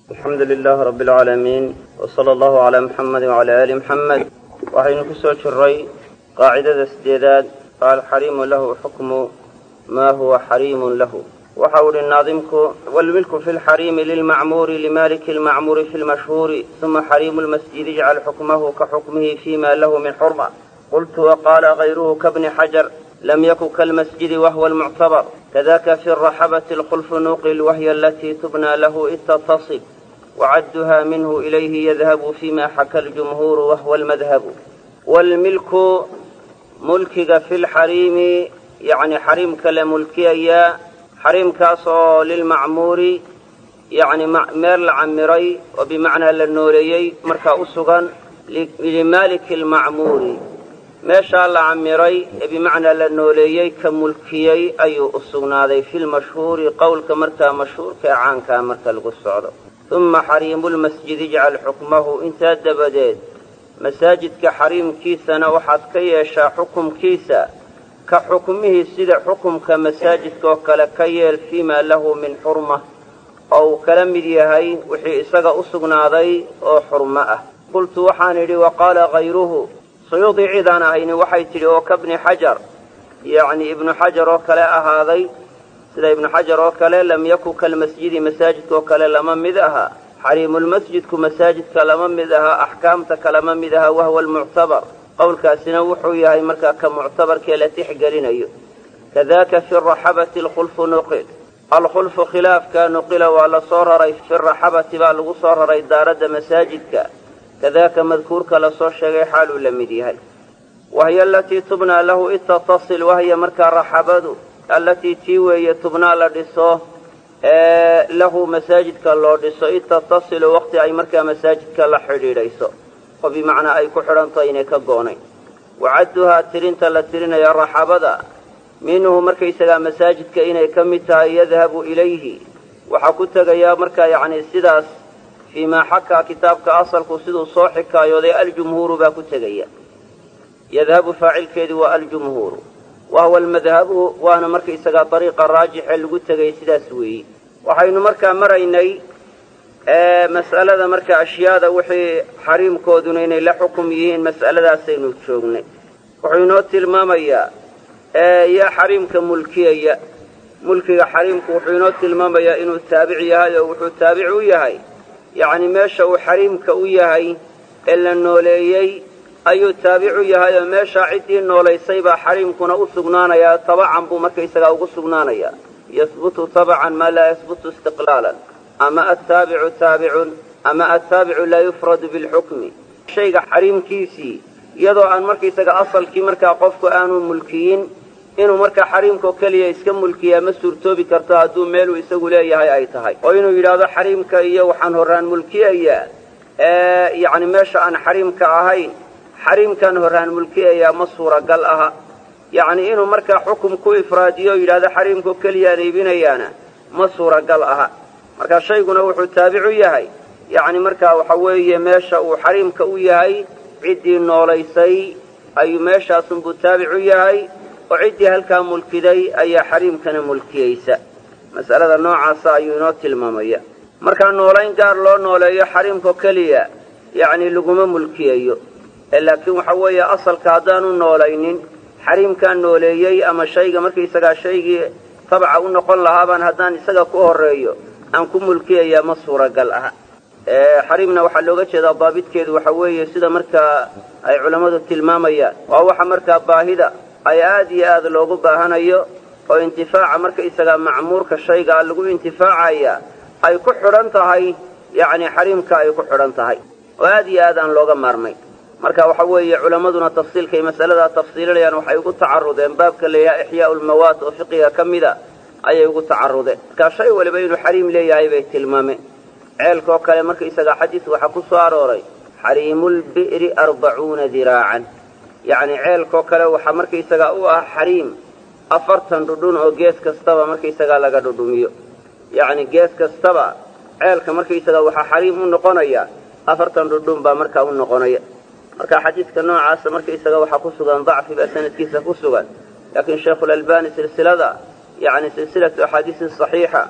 alxamdu lilaah rabi alcaalamiin w sala allahu calaa muxamedi wacalaa aali muxamed waxaynu ku soo jiray qaacidada sideedaad alxariimu lahu xukmu maa huwa xariimun lahu waxa uu ihi naadimku wlmilku fi lxariimi lilmacmuuri limaliki lmacmuuri fi lmashhuuri uma xariimu lmasjidi ijcal xukmahu ka xukmihi fima lahu min xurma qultu waqaala gayruhu kabni xajar lam yaku kalmasjidi wahwa almuctabar kadaka fi raxabati alkhulfu nuqil wahiya alatii tubnى lahu id tattaصil wacadduha minhu ilayhi yadhabu fima xaka ljumhuuru wahwa almadhabu wlmilku mulkiga fi lxariimi yani xariimka la mulkiyayaa xariimkaas oo lilmacmuuri yani meel la camiray oo bimacnaa la nooleeyey markaa u sugan limaaliki lmacmuuri meeshaa la camiray ee bimacnaa la nooleeyey ka mulkiyey ayuu u sugnaaday fi lmashhuuri qowlka markaa mashhuurka ee caankaa marka lagu socdo uma xariimu lmasjidi ijcal xukmahu intaa dabadeed masaajidka xariimkiisana waxaad ka yeeshaa xukumkiisa ka xukmihii sida xukumka masaajidka oo kale ka yeel fiimaa lahu min xurma oo uu kala mid yahay wixii isaga u sugnaaday oo xurmo ah qultu waxaan idhi wa qaala hayruhu suyuudi cidaan ahayni waxay tidhi oo kabni xajar yacni ibnu xajar oo kale ahaaday sida ibnu xajar oo kale lam yaku kalmasjidi masaajidka oo kale lama mid aha xariimulmasjidku masaajidka lama mid aha axkaamta kalama mid aha wahwa almuctabar qowlkaasina wuxuu yahay markaa ka muctabarkee la tixgelinayo kadaka fi raxabati alkhulfu nuqil alkhulfu khilaafka nuqila waa la soo raray fi raxabati baa lagu soo raray daaradda masaajidka kadaka madkuurka lasoo sheegay xaaluu la mid yahay wahiya alatii tubnaa lahu id tattasil wahiya markaa raxabadu allatii tii weeye tubnaa la dhiso ee lahu masaajidka loo dhiso id tattasilu waqti ay markaa masaajidka la xidhiidhayso oo bimacnaa ay ku xidhantaho inay ka goonayn wacadduhaa tirinta la tirinaya raxabada minhu markaysagaa masaajidka inay ka mid tahay yadhabu ilayhi waxaa ku tegayaa markaa yacni sidaas fii maa xakaa kitaabka asalku siduu soo xikaayooday aljumhuuru baa ku tegaya yadhabu faacilkeedu waa aljumhuuru wahuwa almadhabu waana markaysagaa dariiqa raajixee lagu tegay sidaas weeyi waxaynu markaa maraynay mas'alada marka ashyaada wixii xariimkooduna inay la xukum yihiin mas'aladaasaynu joognay wuxuu inoo tilmaamayaa yaa xariimka mulkiyaya mulkiga xariimku wuxuu inoo tilmaamayaa inuu taabic yahay oo wuxuu taabic u yahay yacni meesha uu xariimka u yahay ee la nooleeyey ayuu taabicu yahay oo meeshaa ciddii noolaysay baa xariimkuna u sugnaanayaa tabacan buu markaysagaa ugu sugnaanayaa yahbutu tabacan maa laa yahbutu istiqlaalan ama attaabicu taabicun ama attaabicu laa yufradu bilxukmi shayga xariimkiisii iyadoo aan markaysaga asalkii markaa qofku aanu mulkiyin inuu markaa xariimkao keliya iska mulkiyaa ma suurtoobi karto hadduu meeluu isagu leeyahay ay tahay oo inuu yidhaahdo xariimka iyo waxaan horraan mulkiyayaa yacni meesha aan xariimka ahayn xariimkaan horraan mulkiyayaa ma suuragal aha yacni inuu markaa xukum ku ifraadiyo o yidhahdo xariimkao keliyaan iibinayaana ma suuragal aha marka shayguna wuxuu taabicu yahay yacni markaa waxa weeye meesha uu xariimka u yahay ciddii noolaysay ayuu meeshaasunbuu taabicu yahay oo ciddii halkaa mulkiday ayaa xariimkana mulkiyeysa mas'alada noocaasa ayuu inoo tilmaamaya markaa noolayn gaar loo nooleeyo xariimkao keliya yacni laguma mulkiyayo ee laakiin waxa weeye asalka haddaanu noolaynin xariimkaan nooleeyey ama shayga markaysagaa shaygii tabca u noqon lahaabaan haddaan isaga ku horreeyo aan ku mulkiyayaa ma suuragal aha xariimna waxaa looga jeedaa daabidkeedu waxa weeye sida markaa ay culammadu tilmaamayaan waa waxa markaa baahida ay aad iyo aad loogu baahanayo oo intifaaca markaysagaa macmuurka shaygaa lagu intifaacaya ay ku xidhan tahay yacni xariimka ay ku xidhan tahay oo aad iyo aad aan looga maarmay marka waxa weeye culammaduna tafsiilkay masaladaa tafsiilinayaan waxay ugu tacarudeen baabka la yidhaha ixyaau lmawaat oo fiqiga ka mida ayay ugu tacarudeen markaa shay waliba inuu xariim leeyahay bay tilmaameen ceelkaoo kale markaysagaa xadiis waxaa ku soo arooray xariimulbi'ri arbacuuna diraacan yacni ceelkaoo kale waxaa markaysagaa u ah xariim afartan dhudhun oo gees kastaba markaysagaa laga dhudhumiyo yacni gees kastaba ceelka markaysagaa waxaa xariim u noqonaya afartan dhudhun baa markaa u noqonaya marka xadiidka noocaasa markaysaga waxaa ku sugan dacfi baa sanadkiisa ku sugan laakiin sheikhulalbani silsilada yacni silsilatu axaadiisi saxiixa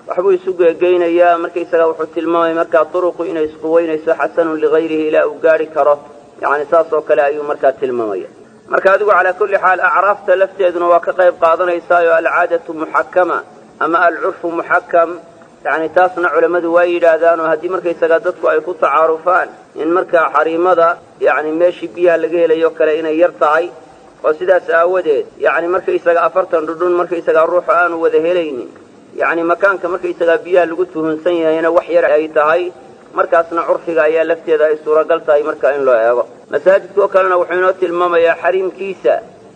waxbuu isu geegeynayaa markaysaga wuxuu tilmaamay markaa turuqu inay isquweynayso xasanun ligayrihi ilaa uu gaari karo yani saas oo kale ayuu markaa tilmaamaya marka adigu calaa kulli xaal acraafta lafteeduna waa ka qayb qaadanaysaayoo alcaadatu muxakama ama alcurfu muxakam yani taasna culammadu waa yidhaahdaanoo haddii markaysaga dadku ay ku tacaarufaan in markaa xariimada yani meeshii biyaha laga helayo kale inay yar tahay oo sidaas aawadeed yani markaysaga afartan dhudhun markaysaga ruuxu aanu wada helaynin yani makaanka markaysagaa biyaha lagu tuhunsan yahayna wax yar ay tahay markaasna curfiga ayaa lafteeda ay suuragal tahay marka in loo eego masaajidka oo kalena wuxuu inoo tilmaamayaa xariimkiisa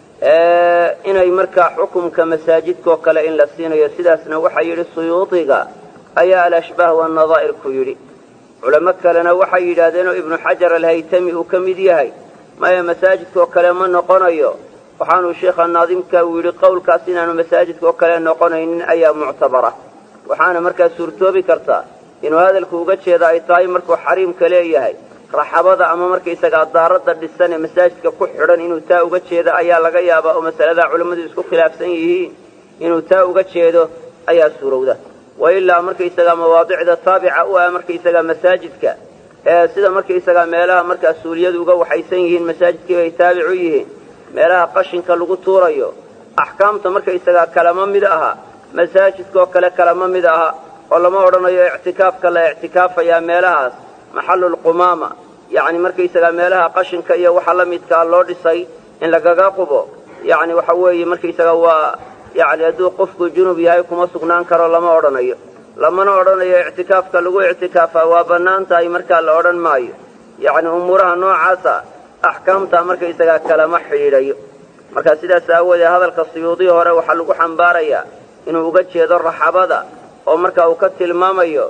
inay markaa xukumka masaajidkaoo kale in la siinayo sidaasna waxaa yidhi suyuudiga ayaa alashbaah waannadaa'ir ku yidhi culamo kalena waxay yidhaahdeenoo ibnu xajar alhaytami uu ka mid yahay maya masaajidkaoo kale ma noqonayo waxaanuu sheikha naadimka uu yidhi qowlkaas inaanu masaajidka oo kale noqonaynin ayaa muctabara waxaana markaa suurtoobi kartaa inuu hadalku uga jeeda ay tahay markuu xariimka leeyahay raxabada ama markaysagaa daaradda dhisan ee masaajidka ku xidhan inuu taa uga jeedo ayaa laga yaabaa oo masaladaa culammadu isku khilaafsan yihiin inuu taa uga jeedo ayaa suurowda wa ilaa markaysagaa mawaadicda taabica u ah markaysagaa masaajidka ee sida markaysagaa meelaha markaa suuliyadu uga waxaysan yihiin masaajidkii bay taabic u yihiin meelaha qashinka lagu tuurayo axkaamta markaysagaa kalama mid aha masaajidkaoo kale kalama mid aha oo lama odhanayo ictikaafka la ictikaafayaa meelahaas maxallulqumaama yacni markaysagaa meelaha qashinka iyo waxa la midkaa loo dhisay in lagaga qubo yacni waxa weeye markaysagaa waa yacni hadduu qofku junub yahay kuma sugnaan karo lama odhanayo lamana odhanayo ictikaafka lagu ictikaafaa waa bannaan tahay markaa la odhan maayo yacni umuuraha noocaasa axkaamtaa markaysagaa kalama xidhiidhayo marka sidaas aawoodee hadalka suyuudii hore waxaa lagu xambaarayaa inuu uga jeedo raxabada oo marka uu ka tilmaamayo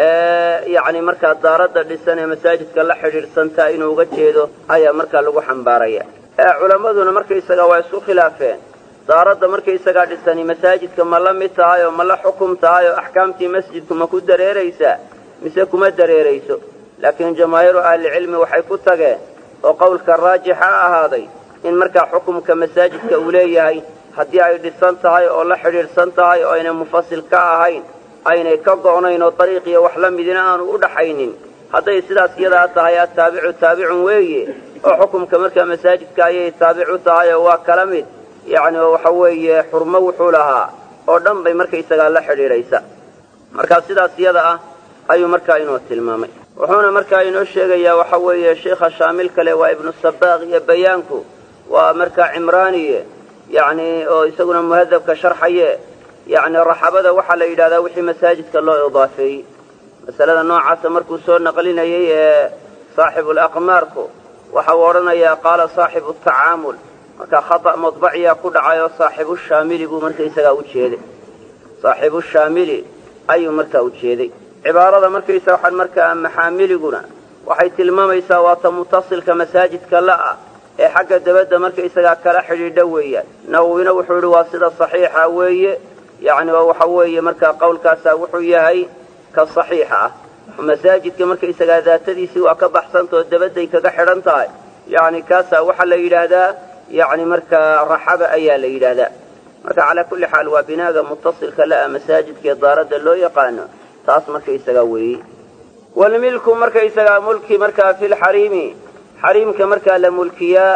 yacni markaa daaradda dhisan ee masaajidka la xidhiidhsantaa inuu uga jeedo ayaa markaa lagu xambaaraya culammaduna markaysagaa waa isku khilaafeen daaradda markaysagaa dhisani masaajidka ma la mid tahay oo ma la xukum tahay oo axkaamtii masjidku ma ku dareeraysaa mise kuma dareerayso laakiin jamaahiiru ahlicilmi waxay ku tageen oo qowlka raajixa ahaaday in markaa xukumka masaajidka uu leeyahay haddii ay dhisan tahay oo la xidhiidhsan tahay oo aynay mufasil ka ahayn aynay ka go'nayn oo dariiq iyo wax la midina aanu u dhaxaynin hadday sidaas iyadaa tahay attaabicu taabicun weeye oo xukumka markaa masaajidka ayay taabicu tahay oo waa kala mid yacni oo waxa weeye xurmo wuxuu lahaa oo dhan bay markaysagaa la xidhiidhaysa markaa sidaas iyada ah ayuu markaa inoo tilmaamay wuxuuna markaa inoo sheegayaa waxa weeye sheikha shaamil kale waa ibnu sabaaq iyo bayaanku waa markaa cimraaniye yacni oo isaguna muhadabka sharxaye yacni raxabada waxaa la yidhahdaa wixii masaajidka loo idaafeeyey masalada noocaasa markuu soo naqlinayay ee saaxibulaqmaarku waxa uu odhanayaa qaala saaxibu tacaamul marka khata' madbaciyaa ku dhacay oo saaxibu shaamili buu markaysagaa u jeeday saaxibu shaamili ayuu markaa u jeeday cibaarada markaysa waxaan markaa maxaamiliguna waxay tilmaamaysaa waata mutasilka masaajidka la'ah ee xagga dabadda markaysagaa kala xidhiidha weeyaan nawowina wuxuu yidhi waa sida saxiixa weeye yacni oo waxa weeye markaa qowlkaasaa wuxuu yahay ka saxiixa ah masaajidka markaysagaa daatadiisii waa ka baxsantao dabadday kaga xidhan tahay yacni kaasaa waxaa la yidhaahdaa yacni markaa raxaba ayaa la yidhaahdaa marka calaa kulli xaal waa binaaga mutasilka la'a masaajidkaee daaradda loo yaqaano taas markaysagaa weeye walmilku markaysagaa mulki markaa fi lxariimi xariimka markaa la mulkiyaa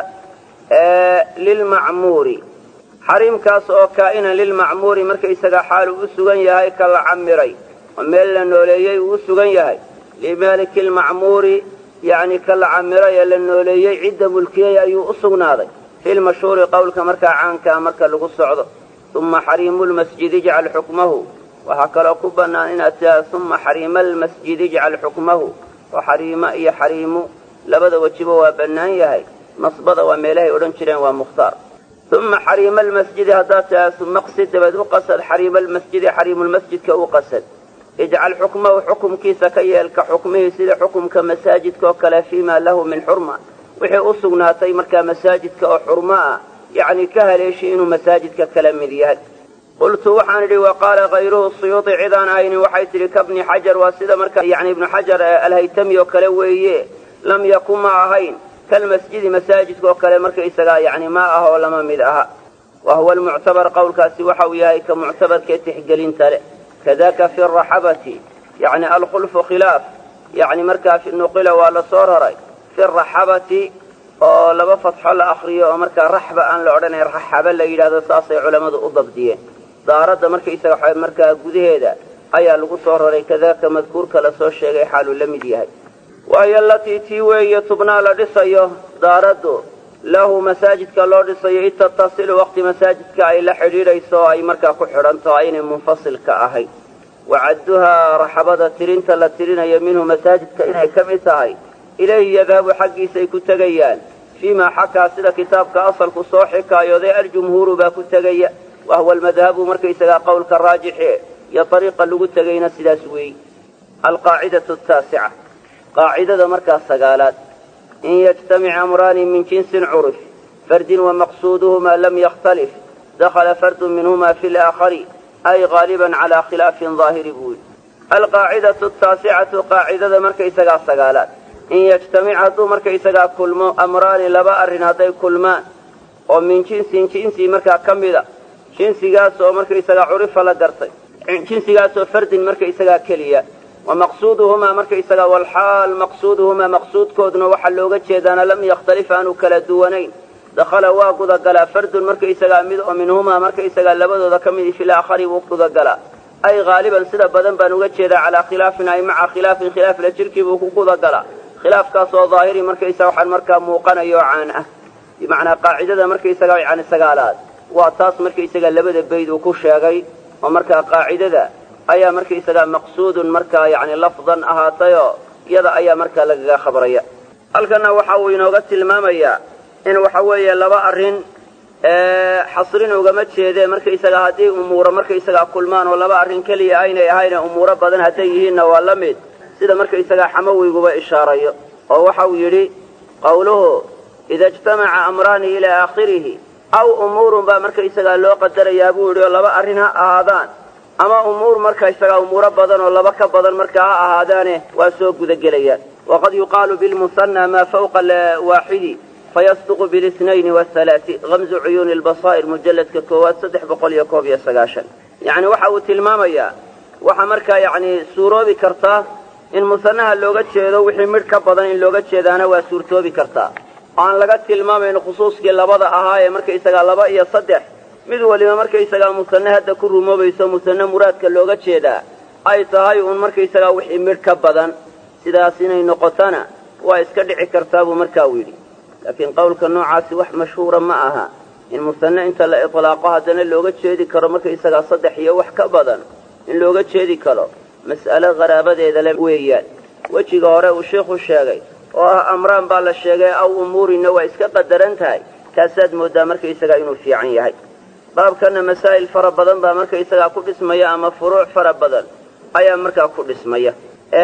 lilmacmuuri xariimkaas oo kaa'inan lilmacmuuri markaysagaa xaalu u sugan yahay ka la camiray oo meel la nooleeyey uu u sugan yahay limaaliki lmacmuuri yacni ka la camiray ee la nooleeyey cidda mulkiyey ayuu u sugnaaday filmashhuuri qowlka markaa caankaa marka lagu socdo uma xariimu lmasjidi ijcal xukmahu waxaa kaloo ku bannaan inaad tidhahda uma xariima almasjidi ijcal xukmahu oo xariimo iyo xariimu labada wejiba waa bannaan yahay nasbada waa meelahay odhan jireen waa mukhtaar uma xariima almasjidi haddaad tidhahda maqsid dabeed u qasad xariima almasjidi xariimulmasjidka u qasad ijcal xukmahu xukumkiisa ka yeel ka xukmihii sida xukumka masaajidka oo kale fiimaa lahu min xurma wixii u sugnaatay markaa masaajidka oo xurmo ah yacni ka haleeshi inuu masaajidka kala mid yahay qultu waxaan idhi wa qaala kayruhu suyuudi cidaan ahaynin waxay tidhi kabni xajar waa sida markaa yani ibnu xajar alhaytami oo kale weeye lam yakun ma ahayn kalmasjidi masaajidka oo kale markaysagaa yani ma ah oo lama mid aha wa huwa almuctabar qowlkaasi waxa uu yahay ka muctabarkee tixgelinta leh kadaka fi raxabati yani alkhulfu khilaaf yani markaa nuqila waa la soo raray fi raxabati oo laba fatxo la akriyo oo markaa raxba aan la odhanayn raxaba la yidhahdo saasay culammadu u dabdiyeen daaradda markaysaga waxa markaa gudaheeda ayaa lagu soo raray kadaka madkuurka la soo sheegay xaaluu la mid yahay waayo alatii tii weeye tubnaa la dhisayo daaraddu lahu masaajidka loo dhisayo id tattasilu waqti masaajidka ay la xidhiidhayso oo ay markaa ku xidhanto aynay munfasilka ahayn wacadduhaa raxabada tirinta la tirinayo minhu masaajidka inay ka mid tahay ilayhi yadhabu xaggiisay ku tegayaan fiimaa xakaa sida kitaabka asalku soo xikaayooday aljumhuuru baa ku tegaya wahuwa almadhabu markaysagaa qowlka raajixie iyo ariiqa lagu tegayna sidaas weeyi alqaacidatu taasica qaacidada markaa sagaalaad in yajtamic amraani min jinsin curif fardin wamaqsuuduhumaa lam yakhtalif dakhala fardu minhuma fi laakhari ay haaliban calaa khilaafin daahiri buu yidhi alqaacidatu taasicatu qaacidada markaysagaa sagaalaad in yajtamic hadduu markaysagaa kulmo amraani laba arrin hadday kulmaan oo min jinsin jinsi markaa ka mida jinsigaasoo markaysagaa curifa la gartay jinsigaasoo fardin markaysagaa keliya wa maqsuuduhumaa markaysagaa walxaal maqsuuduhumaa maqsuudkooduna waxaa looga jeedaana lam yakhtalif aanu kala duwanayn dakhala waa gudagalaa fardun markaysagaa mid oo minhumaa markaysagaa labadooda ka midi fil aakhari wuu gudagalaa ay haaliban sida badan baan uga jeedaa calaa khilaafin ay maca khilaafin khilaaf la jirkii buu ku gudagalaa khilaafkaasoo daahiri markaysaga waxaan markaa muuqanayo oo caan ah bimacnaa qaacidada markaysagaa yani sagaalaad waa taas markaysagaa labada bayd uu ku sheegay oo markaa qaacidada ayaa markaysagaa maqsuudun markaa yani lafdan ahaatayoo iyada ayaa markaa lagaga khabraya halkanna waxa uu inooga tilmaamayaa in waxa weeye laba arrin xasrin ugama jeedee markaysagaa haddii umuuro markaysagaa kulmaan oo laba arrin keliya aynay ahayne umuuro badan hadday yihiinna waa la mid sida markaysagaa xamawiyguba ishaarayo oo waxa uu yidhi qawluhu ida ijtamaca amraani ilaa aakhirihi aw umuurun baa markaysagaa loo qadarayaa buu yidhi oo laba arrin ha ahaadaan ama umuur markaysagaa umuuro badan oo laba ka badan markaa ha ahaadaane waa soo gudagelayaan waqad yuqaalu bilmusanna maa fawqa waaxidi fayasduqu bilisnayni wathalaati hamzu cuyuuni lbasaa'ir mujalladka koowaad saddex boqol iyo koob iyo sagaashan yacni waxa uu tilmaamayaa waxaa markaa yacni suuroobi kartaa in musanaha looga jeedo wixii midh ka badan in looga jeedaana waa suurtoobi kartaa oo aan laga tilmaamayn khusuuskii labada ahaa ee markaysagaa laba iyo saddex mid waliba markaysagaa musane hadda ku rumoobayso musane muraadka looga jeedaa ay tahay uun markaysagaa wixii midh ka badan sidaas inay noqotana waa iska dhici kartaa buu markaa uu yidhi laakiin qowlka noocaasi wax mashhuura ma aha in musane inta la itlaaqo haddana looga jeedi karo markaysagaa saddex iyo wax ka badan in looga jeedi karo mas'alo qaraabadeeda le weeyaan wejiga hore uu sheikhu sheegay oo ah amraan baa la sheegay aw umuurinna waa iska qadaran tahay kaasaad mooddaa markaysagaa inuu fiican yahay baabkanna masaa'il fara badan baa markaysagaa ku dhismaya ama furuuc fara badan ayaa markaa ku dhismaya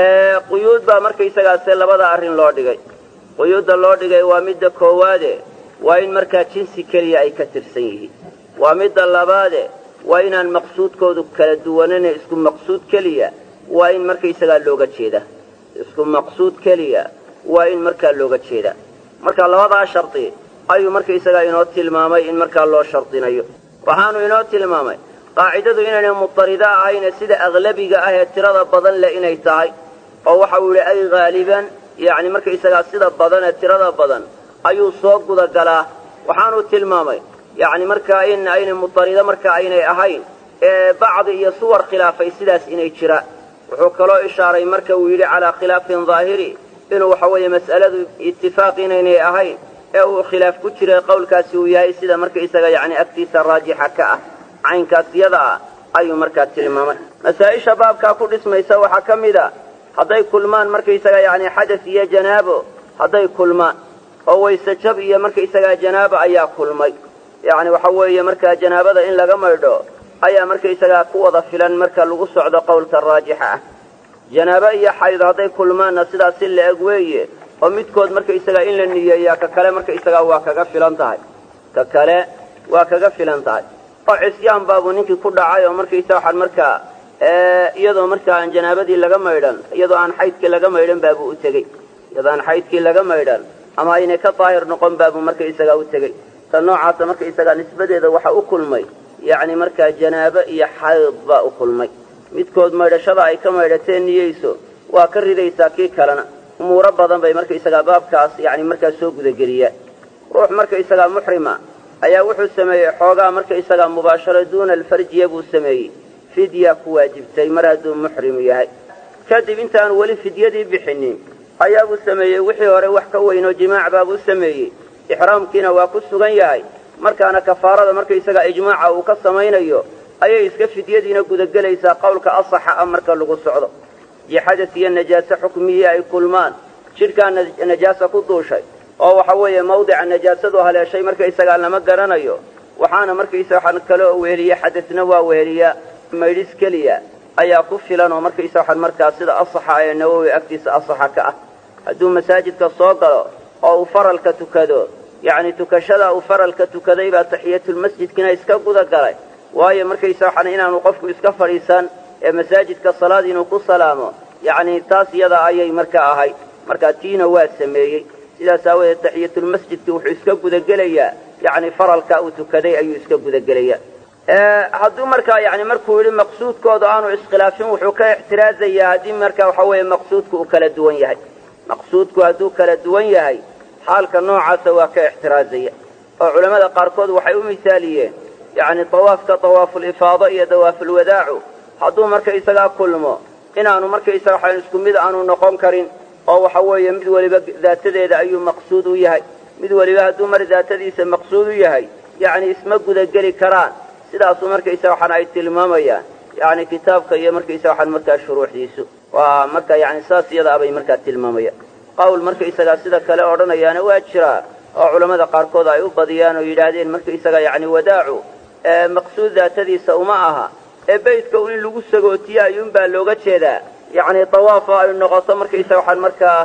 quyuud baa markaysagaase labada arrin loo dhigay quyuudda loo dhigay waa midda koowaade waa in markaa jinsi keliya ay ka tirsan yihiin waa midda labaade waa inaan maqsuudkoodu kala duwanane isku maqsuud keliya waa in markaysagaa looga jeeda isku maqsuud keliya waa in markaa looga jeedaa marka labadaa shardi ayuu markaysagaa inoo tilmaamay in markaa loo shardinayo waxaanu inoo tilmaamay qaacidadu inaynay mutarida ahayne sida aglabiga ah ee tirada badan leh inay tahay oo waxa uu yidhi ay haaliban yacni markaysagaa sida badan ee tirada badan ayuu soo gudagalaa waxaanuu tilmaamay yacni markaa in aynay mutarida marka aynay ahayn ee bacdi iyo suwar khilaafay sidaas inay jiraan wuxuu kaloo ishaaray marka uu yidhi calaa khilaafin daahiri inuu waxa weeye mas'aladu itifaaq inaynay ahayn ee uu khilaaf ku jiray qowlkaasi uu yahay sida markaysaga yacni agtiisa raajixa ka ah caynkaas yada ah ayuu markaa tilmaamay masaa-isha baabkaa ku dhismaysa waxaa ka mid a hadday kulmaan markaysaga yacni xadas iyo janaabo hadday kulmaan oo wayse jab iyo markaysagaa janaaba ayaa kulmay yacni waxa weeye markaa janaabada in laga maydho ayaa markaysagaa ku wada filan marka lagu socdo qowlka raajixa ah janaabo iyo xayd hadday kulmaanna sidaas si la-eg weeye oo midkood markaysagaa in la niyeeyaa ka kale markaysagaa waa kaga filan tahay ka kale waa kaga filan tahay oo cisyaan baabuu ninkii ku dhacay oo markaysa waxaan markaa iyadoo markaa aan janaabadii laga maydhan iyadoo aan xaydkii laga maydhan baabuu u tegey iyadoo aan xaydkii laga maydhan ama aynay ka daahir noqon baabuu markaysagaa u tegey ta noocaasa markaysagaa nisbadeeda waxa u kulmay yacni markaa janaabo iyo xayd baa u kulmay midkood maydhashada ay ka maydhateen niyeyso waa ka ridaysaa kii kalena umuuro badan bay markaysagaa baabkaas yacni markaa soo gudageliyaan ruux markaysagaa muxrima ayaa wuxuu sameeyey xoogaa markaysagaa mubaasharo duuna alfarjiya buu sameeyey fidya ku waajibtay mar hadduu muxrim yahay kadib intaanu weli fidyadii bixinin ayaabuu sameeyey wixii hore wax ka weynoo jimaac baabuu sameeyey ixraamkiina waa ku sugan yahay markaana kafaarada markaysagaa ijmaaca uu ka samaynayo ayay iska fidyadiina gudagelaysaa qowlka asaxa ah marka lagu socdo iyo xadas iyo najaase xukmiyii ay kulmaan jidhkaa najaasa ku duushay oo waxa weeye mawdica najaasadu haleeshay markaysagaa lama garanayo waxaana markaysa waxaan kale oo weheliya xadasna waa weheliyaa maydhis keliya ayaa ku filan oo markaysa waxaan markaa sida asaxa ee nawowi agtiisa asaxa ka ah hadduu masaajidka soo galo oo uu faralka tukado yacni tukashada uu faralka tukaday baa taxiyatulmasjidkina iska guda galay waayo markaysa waxaan inaanu qofku iska fadhiisan ee masaajidka salaad inuu ku salaamo yacni taas iyada ayay marka ahayd markaa tiina waa sameeyey sidaas aawadeed taxiyatulmasjidki wuxuu iska gudagelayaa yacni faralka uu tukaday ayuu iska gudagelayaa hadduu markaa yani markuu yidhi maqsuudkooda aanu iskhilaafin wuxuu ka ixtiraazayaa haddii marka waxa weeye maqsuudku uu kala duwan yahay maqsuudku hadduu kala duwan yahay xaalka noocaasa waa ka ixtiraazaya oo culammada qaarkood waxay u misaaliyeen yacni dawaafka dawaafulifaado iyo dawaafulwadaacu hadduu markaysagaa kulmo inaanu markaysaga waxaan isku mid aanu noqon karin oo waxa weeye mid weliba daatadeeda ayuu maqsuud u yahay mid weliba hadduu mar daatadiisa maqsuud u yahay yacni isma gudageli karaan sidaasuu markaysa waxaan ay tilmaamayaan yani kitaabka iyo markaysa waxaan markaa shuruuxdiisu waa marka yani saas iyada abay markaa tilmaamayaan qawl markaysagaa sida kale odhanayaana waa jiraa oo culammada qaarkood ay u badiyaan oo yidhaahdeen markaysaga yani wadaacu maqsuud daatadiisa uma aha ee beytka un in lagu sagootiyo ayuunbaa looga jeedaa yani dawaafo ay noqoto markaysa waxaan markaa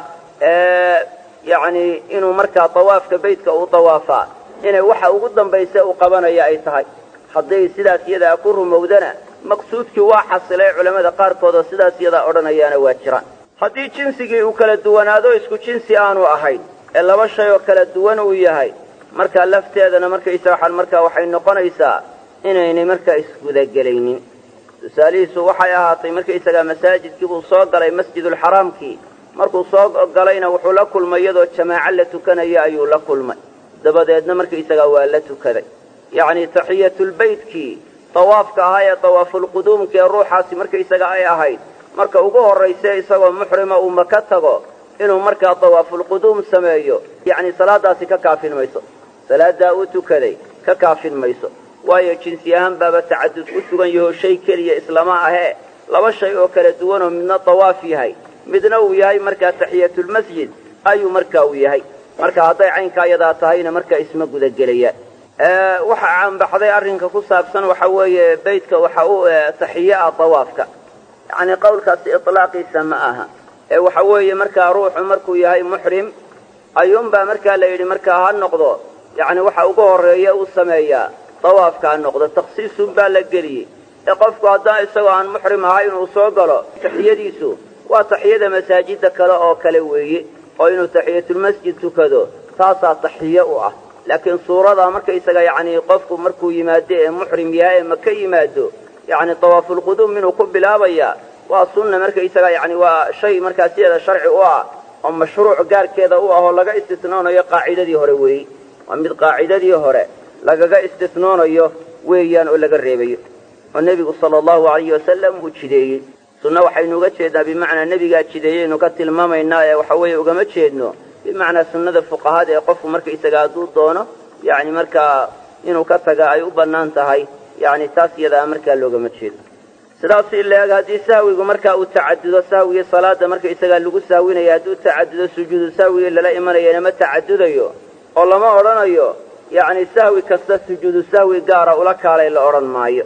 yani inuu markaa dawaafka beytka uu dawaafaa inay waxa ugu dambaysa uu qabanaya ay tahay hadday sidaas iyadaa ku rumowdana maqsuudkii waa xasilay culammada qaarkood oo sidaas iyadaa odhanayaana waa jiraan haddii jinsigii uu kala duwanaado isku jinsi aanu ahayn ee laba shay oo kala duwan uu yahay markaa lafteedana markaysa waxaan markaa waxay noqonaysaa inaynay markaa isgudagelaynin tusaalihiisu waxay ahaatay markaysagaa masaajidkii buu soo galay masjidulxaraamkii markuu soo galayna wuxuu la kulmay iyadoo jamaaco la tukanaya ayuu la kulmay dabadeedna markaysagaa waa la tukaday yacni taxiyatulbeytkii dawaafka ahaa ee dawaafulquduumka ee ruuxaasi markaysaga ay ahayd marka ugu horrayse isagoo muxrima uu maka tago inuu markaa dawaafulquduum sameeyo yacni salaadaasi ka kaafin mayso salaaddaa uu tukaday ka kaafin mayso waayo jinsi ahaan baaba tacadud ku sugan yahoo shay keliya islama ahee laba shay oo kala duwanoo midna dawaaf yahay midna uu yahay markaa taxiyatulmasjid ayuu marka uu yahay marka hadday caynkaa iyadaa tahayna markaa isma gudagelayaan waxa caanbaxday arrinka ku saabsan waxa weeye beytka waxa u taxiye ah dawaafka yacni qowlkaasi itlaaqiisa ma aha ee waxa weeye markaa ruuxu markuu yahay muxrim ayuunbaa markaa la yidhi markaa ha noqdo yacni waxa ugu horreeya uu sameeyaa dawaafka ha noqdo takhsiisunbaa la geliyey ee qofku haddana isagoo aan muxrim ahay inuu soo galo taxiyadiisu waa taxiyada masaajida kale oo kale weeye oo inuu taxiyatulmasjid tukado taasaa taxiye u ah laakiin suurada markaysaga yacni qofku markuu yimaado ee muxrim yahay ee maka yimaado yacni dawaafulquduum inuu ku bilaabaya waa sunna markaysaga yacni waa shay markaa sideeda sharci u ah oo mashruuc gaarkeeda u ah oo laga istisnoonayo qaacidadii hore weeye waa mid qaacidadii hore lagaga istisnoonayo weeyaan oo laga reebayo oo nebigu sala allahu alayhi wasalam uu jideeyey sunna waxaynu uga jeednaa bimacnaa nebigaa jideeyeynu ka tilmaamaynaa ee waxa weeye ugama jeedno bimacnaa sunnada fuqahada ee qofku markaysaga hadduu doono yacni markaa inuu ka taga ay u bannaan tahay yacni taas iyadaa markaa loogama jeedo sidaas in la eg haddii sahwigu markaa uu tacadudo sahwigii salaada markaysagaa lagu sahwinaya hadduu tacadudo sujuudu sahwigii lala imanayana ma tacadudayo oo lama odhanayo yacni sahwi kasta sujuudu sahwi gaara ula kaalay la odhan maayo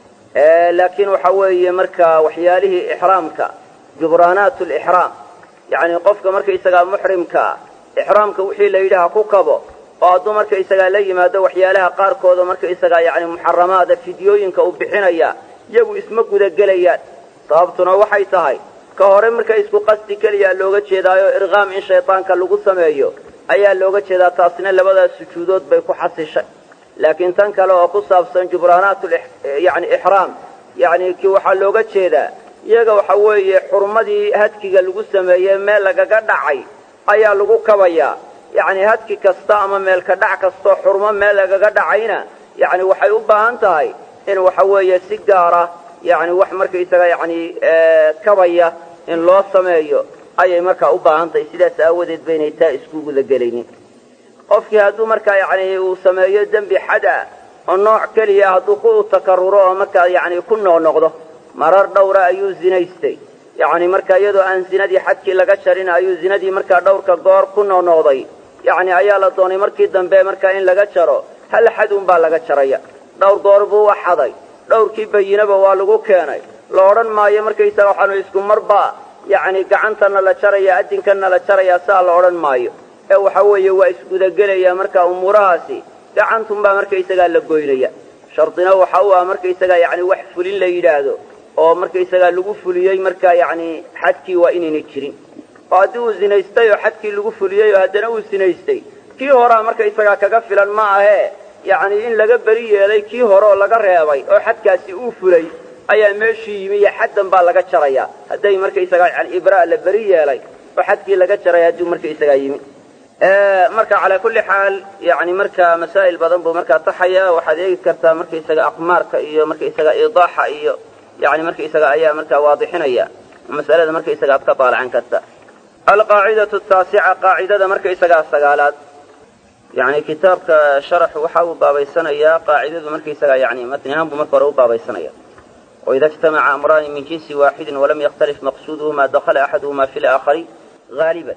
laakiin waxa weeye markaa waxyaalihii ixraamka jubraanaatu lixraam yacni qofka markaysagaa muxrimkaa ixraamka wixii la yidhi ha ku kabo oo hadduu markaysagaa la yimaado waxyaalaha qaarkooda markaysagaa yacni muxaramaada fidyooyinka uu bixinaya iyagu isma gudagelayaan sababtuna waxay tahay ka hore marka isku qasdi keliyaa looga jeedaayo irqaam in shaydaanka lagu sameeyo ayaa looga jeedaa taasina labadaas sujuudood bay ku xasishay laakiin tan kale oo ku saabsan jubraanaatu yani ixraam yacni ki waxaa looga jeedaa iyaga waxa weeye xurmadii hadkiga lagu sameeyey meel lagaga dhacay ayaa lagu kabayaa yacni hadki kasta ama meelka dhac kastoo xurmo meel lagaga dhacayna yacni waxay u baahan tahay in waxa weeye si gaara yacni wax markaysaga yacni kabaya in loo sameeyo ayay markaa u baahan tahay sidaas aawadeed baynay taa iskuguda gelaynin qofkii hadduu markaa yacni uu sameeyo dembi xad ah oo nooc keliya hadduu ku takaruro oo markaa yacni ku noqnoqdo marar dhowra ayuu zinaystay yacni marka iyadoo aan zinadii xadkii laga jarin ayuu zinadii markaa dhowrka goor ku noqnoqday yacni ayaa la doonay markii dambe markaa in laga jaro hal xadun baa laga jaraya dhowr goor buu u xaday dhowrkii bayinaba waa lagu keenay la odhan maayo markaysaga waxaanu isku marba yacni gacantana la jaraya adinkanna la jaraya saa la odhan maayo ee waxa weeye waa isgudagelaya marka umuurahaasi gacantunbaa markaysagaa la goynaya shardina waxa u ah markaysagaa yacni wax fulin la yidhaahdo oo markaysagaa lagu fuliyey markaa yacni xadkii waa inayna jirin oo haddii uu zinaystay oo xadkii lagu fuliyey oo haddana uu zinaystay kii horaa markaysagaa kaga filan ma ahee yacni in laga beri yeelay kii hore oo laga reebay oo xadkaasi uu fulay ayaa meeshii yimi iyo xaddan baa laga jaraya hadday markaysagaa yani ibraa la beri yeelay oo xadkii laga jaray hadduu markaysagaa yimi marka calaa kulli xaal yani marka masaa'il badan buu markaa taxaya waxaad eegi kartaa markaysaga aqmaarka iyo markaysaga idaaxa iyo yani markaysaga ayaa markaa waadixinaya masalada markaysaga aad ka daalacan karta alqaacidatu taasica qaacidada markaysagaa sagaalaad yani kitaabka sharaxu waxa uu baabaysanayaa qaacidadu markaysaga yani matnihaan buu marka hore u baabaysanaya waida ijtamaca amraani min jinsi waaxidin walam yakhtalif maqsuuduhuma dakhala axaduhuma fi laakhari haaliban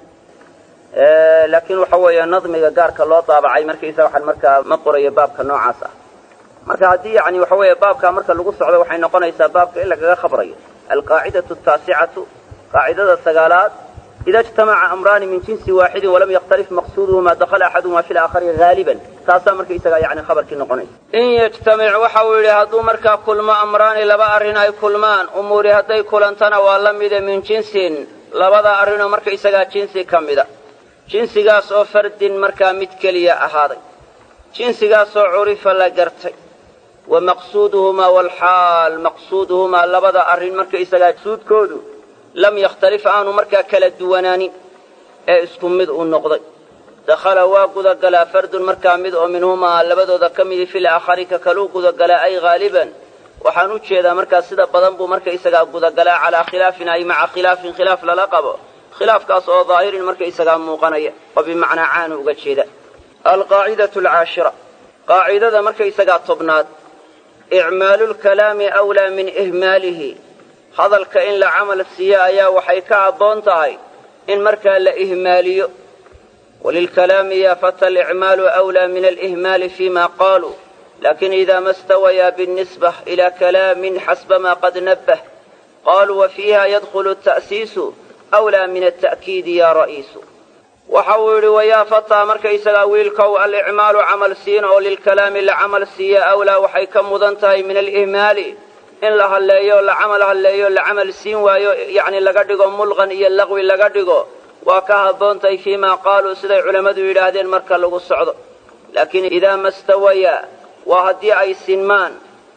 laakiin waxa weeye nadmiga gaarka loo daabacay markaysa waxaan markaa ma qorayo baabka noocaas ah marka haddii yani waxa weeye baabkaa marka lagu socdo waxay noqonaysaa baabka in lagaga khabrayo alqaacidatu taasicatu qaacidada sagaalaad ida ijtamaca amraani min jinsi waaxidin walam yakhtalif maqsuuduhuma dakhala axaduhuma fi laakhari haaliban taasaa markaysaga yani khabarkii noqonaysa in yajtamic waxa uu yidhi hadduu markaa kulmo amraani laba arrin ay kulmaan umuuri hadday kulantana waa la mida min jinsin labada arrinoo markaysagaa jinsi ka mida jinsigaas oo fardin markaa mid keliya ahaaday jinsigaasoo curifa la gartay wa maqsuuduhumaa walxaal maqsuuduhumaa labada arrin markaysagaa suudkoodu lam yakhtalif aanu markaa kala duwanaanin ee isku mid uu noqday dakhala waa gudagalaa fardun markaa mid oo minhumaa labadooda ka midi fil aakhari ka kaluu gudagalaa ay haaliban waxaan u jeedaa markaa sida badan buu markaysagaa gudagalaa calaa khilaafin ay maca khilaafin khilaaf lala qabo khilaafkaas oo daahirin markaysagaa muuqanaya oo bimacnaa caanu uga jeeda alqaacidatu alcaashira qaacidada markaysagaa tobnaad icmaalu lkalaami awlaa min ihmaalihi hadalka in la camal siiyo ayaa waxay ka habboon tahay in markaa la ihmaaliyo walilkalaami yaa fata alicmaalu awlaa min alihmaali fima qaaluu lakin ida ma stawayaa biاnnisbة ila kalaamin xasba ma qad nabbah qaluu wa fiiha yadkhulu ta'siisu awlaa min ata'kiidi ya ra'iisu waxa uu yidhi wayaa fataa markaysagaa wiilkow alicmaalu camal siin oo lilkalaami la camal siiya awlaa waxay ka mudan tahay min alihmaali in la halleeyo la camal halleeyo la camal siin waayo yacni laga dhigo mulqan iyo laqwi laga dhigo waa ka habboontahay fii maa qaaluu siday culammadu yidhaahdeen marka lagu socdo laakiin idaa ma stawayaa waa haddii ay sinmaan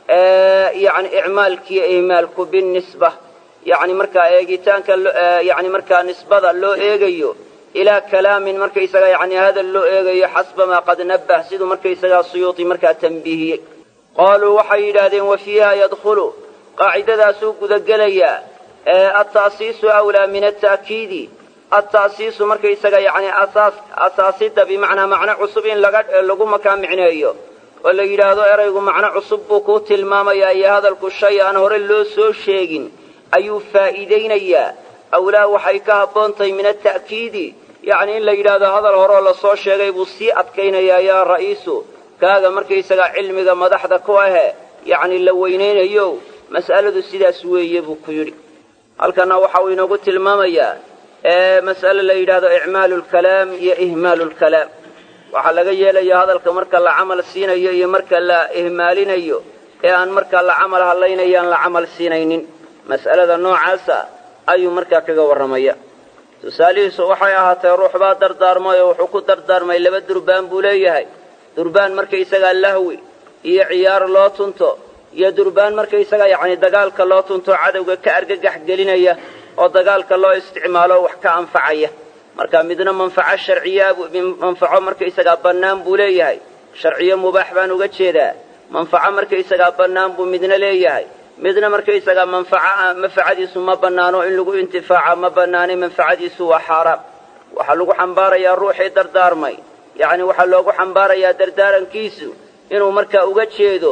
yani icmaalkiiyo ihmaalku binisba yani markaa eegitaanka yani markaa nisbada loo eegayo ilaa kalaamin markaysaga yani hadal loo eegayo xasba maa qad nabbah siduu markaysagaa suyuuti markaa tambiihiyey qaaluu waxay yidhaahdeen wa fiiha yadkhulu qaacidadaasuu gudagelayaa alta'siisu awlaa min ata'kiidi alta'siisu markaysaga yani asaas asaasida bimacnaa macno cusub in laga lagu makaa micneeyo oo la yidhaahdo eraygu macno cusub buu kuu tilmaamayaa iyo hadalku shay aan hore loo soo sheegin ayuu faa'iidaynayaa awlaa waxay ka habboontahay min ata'kiidi yacni in la yidhaahdo hadal horeoo lasoo sheegay buu sii adkaynayaa yaa ra'iisu kaaga markaysagaa cilmiga madaxda ku ahe yacni la weynaynayo mas'aladu sidaas weeye buu ku yidhi halkanna waxa uu inoogu tilmaamayaa mas'ale la yidhaahdo icmaalu lkalaam iyo ihmaalu lkalaam waxaa laga yeelaya hadalka marka la camal siinayo iyo marka la ihmaalinayo ee aan markaa la camal hadlaynayo aan la camal siinaynin mas'alada noocaasa ayuu markaa kaga warramaya tusaalihiisu waxay ahaatee ruux baa dardaarmay oo wuxuu ku dardaarmay laba durbaan buu leeyahay durbaan markaysagaa lahwi iyo ciyaar loo tunto iyo durbaan markaysaga yacni dagaalka loo tunto cadowga ka argagax gelinaya oo dagaalka loo isticmaalo wax ka anfacaya marka midna manfaco sharciyaa manfaco markaysagaa bannaan buu leeyahay sharciyo mubaax baan uga jeedaa manfaco markaysagaa bannaan buu midna leeyahay midna markaysagaa manfaca manfacadiisu ma bannaano in lagu intifaaca ma bannaanay manfacadiisu waa xaaraam waxaa lagu xambaarayaa ruuxii dardaarmay yacni waxaa loogu xambaarayaa dardaarankiisu inuu markaa uga jeedo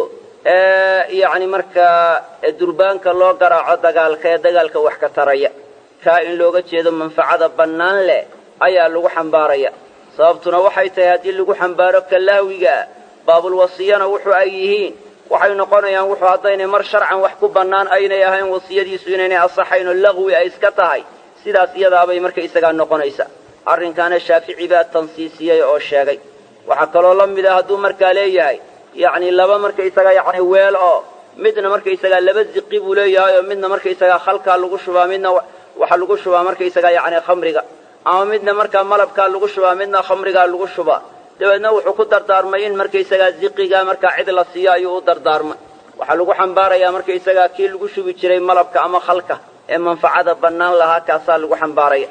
yacni markaa durbaanka loo garaaco dagaalka ee dagaalka wax ka taraya kaa in looga jeedo manfacada bannaan leh ayaa lagu xambaaraya sababtuna waxay tahay haddii lagu xambaaro kalahwigaa baabulwasiyana wuxuu ay yihiin waxay noqonayaan wuxuu haddaynay mar sharcan wax ku bannaan aynay ahayn wasiyadiisu inaynay asaxayn oo laqwi ay iska tahay sidaas iyadaabay markaysagaa noqonaysa arrinkaana shaafici baa tansiisiyey oo sheegay waxaa kaloo la mid a hadduu markaa leeyahay yacni laba markaysagaa yacni weel oo midna markaysagaa laba ziqi buu leeyahay oo midna markaysagaa khalkaa lagu shubaa midna waxaa lagu shubaa markaysagaa yacni khamriga ama midna markaa malabkaa lagu shubaa midna khamrigaa lagu shubaa dabeedna wuxuu ku dardaarmay in markaysagaa ziqigaa markaa cid la siiyo ayuu u dardaarmay waxaa lagu xambaarayaa markaysagaa kii lagu shubi jiray malabka ama khalka ee manfacada bannaan lahaa kaasaa lagu xambaaraya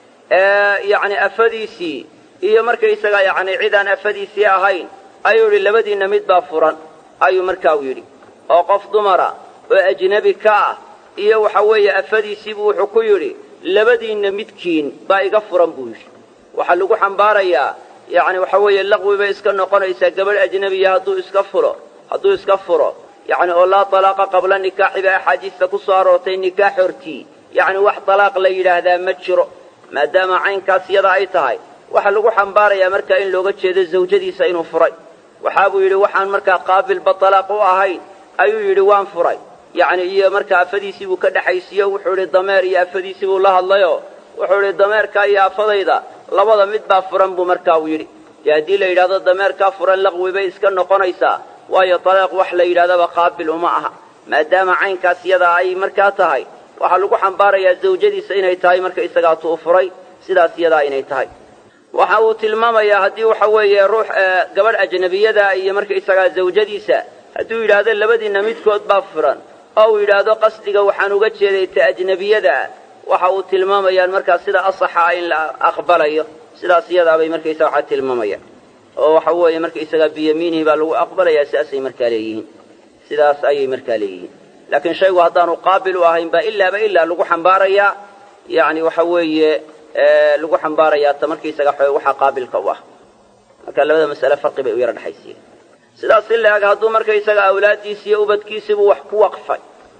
yacni afadiisii iyo markaysagaa yacni cidaan afadiisii ahayn ayuu yidhi labadiinna mid baa furan ayuu markaa u yidhi oo qof dumara oo ajnebi ka ah iyo waxa weeye afadiisiibuu wuxuu ku yidhi labadiinna midkiin baa iga furan buu yidhi waxaa lagu xambaarayaa yacni waxa weeye laqwi bay iska noqonaysaa gabadh ajnebiya hadduu iska furo hadduu iska furo yacni oo laa talaaqa qabla nikaaxi baa axaadiista ku soo aroortay nikaax hortii yacni wax talaaq la yidhaahdaa ma jiro maadaama caynkaas yada ay tahay waxaa lagu xambaarayaa markaa in looga jeedo zawjadiisa inuu furay waxaa buu yidhi waxaan markaa qaabilba talaaq u ahayn ayuu yidhi waan furay yacni iyo markaa afadiisii buu ka dhexaysiiyo wuxuu idhi dameer iyo afadiisii buu la hadlayoo wuxuu idhi dameerkaa iyo afadayda labada mid baa furan buu markaa uu yidhi dee haddii la yidhahdo dameerkaa furan laqwi bay iska noqonaysaa waayo talaaq wax la yidhahdaba qaabil uma aha maadaama caynkaas yadaa ay markaa tahay waxaa lagu xambaarayaa zawjadiisa inay tahay marka isagaa tuu furay sidaas yadaa inay tahay waxa uu tilmaamayaa haddii waxa weeye ruux gabadh ajnabiyada iyo marka isagaa zawjadiisa hadduu yidhaahdo labadiinna midkood baa furan oo uu yidhaahdo qasdiga waxaan uga jeeday ta ajnebiyadaa waxa uu tilmaamayaan markaa sida asaxa ah in la aqbalayo sidaas iyadaabay markaysaga waxaa tilmaamayaan oo waxa weeye markaysagaa biyamiinihi baa lagu aqbalayaa sidaasay markaa leeyihiin sidaas ayay markaa leeyihiin laakiin shaygu haddaanu qaabil u ahayn baa ilaaba ilaa lagu xambaarayaa yacni waxa weeye lagu xambaarayaa ta markaysaga waxaa qaabilka u ah marka labada mas'ale farqi bay u yara dhexaysiiyeen sidaas si la-eg hadduu markaysaga awlaaddiisi iyo ubadkiisiibuu wax ku waqfay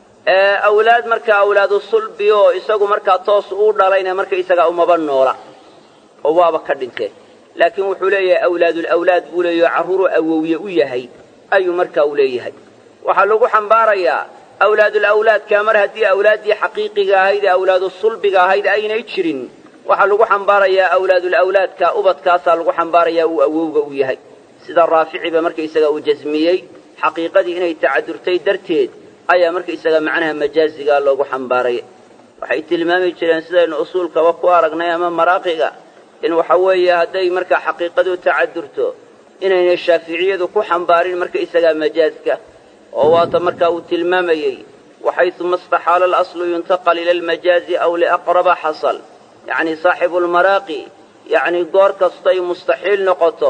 awlaad markaa awlaadu sulbi oo isagu markaa toos uu dhalayna markaysagaa umaba noola oo waaba ka dhinteen laakiin wuxuu leeyahay awlaadulawlaad buu leeyaho carruuruu awowye u yahay ayuu markaa u leeyahay waxaa lagu xambaarayaa awlaadulawlaadkaa mar haddii awlaaddii xaqiiqiga ahayd ee awlaadu sulbiga ahayd aynay jirin waxaa lagu xambaarayaa awlaadulawlaadka ubadkaasaa lagu xambaarayaa uu awowga u yahay sida raaficiba markaysaga uu jasmiyey xaqiiqadii inay tacadurtay darteed ayaa markaysaga macnaha majaazigaa loogu xambaaraya waxay tilmaami jireen sidaynu usuulkaba ku aragnay ama maraaqiga in waxa weeye hadday markaa xaqiiqadu tacadurto inaynay shaaficiyadu ku xambaarin markaysagaa majaazka oo waata markaa uu tilmaamayey waxayuma istaxaala alaslu yuntaqal ila almajaazi aw liaqraba xasal yacni saaxibu lmaraaqi yacni goor kastay mustaxiil noqoto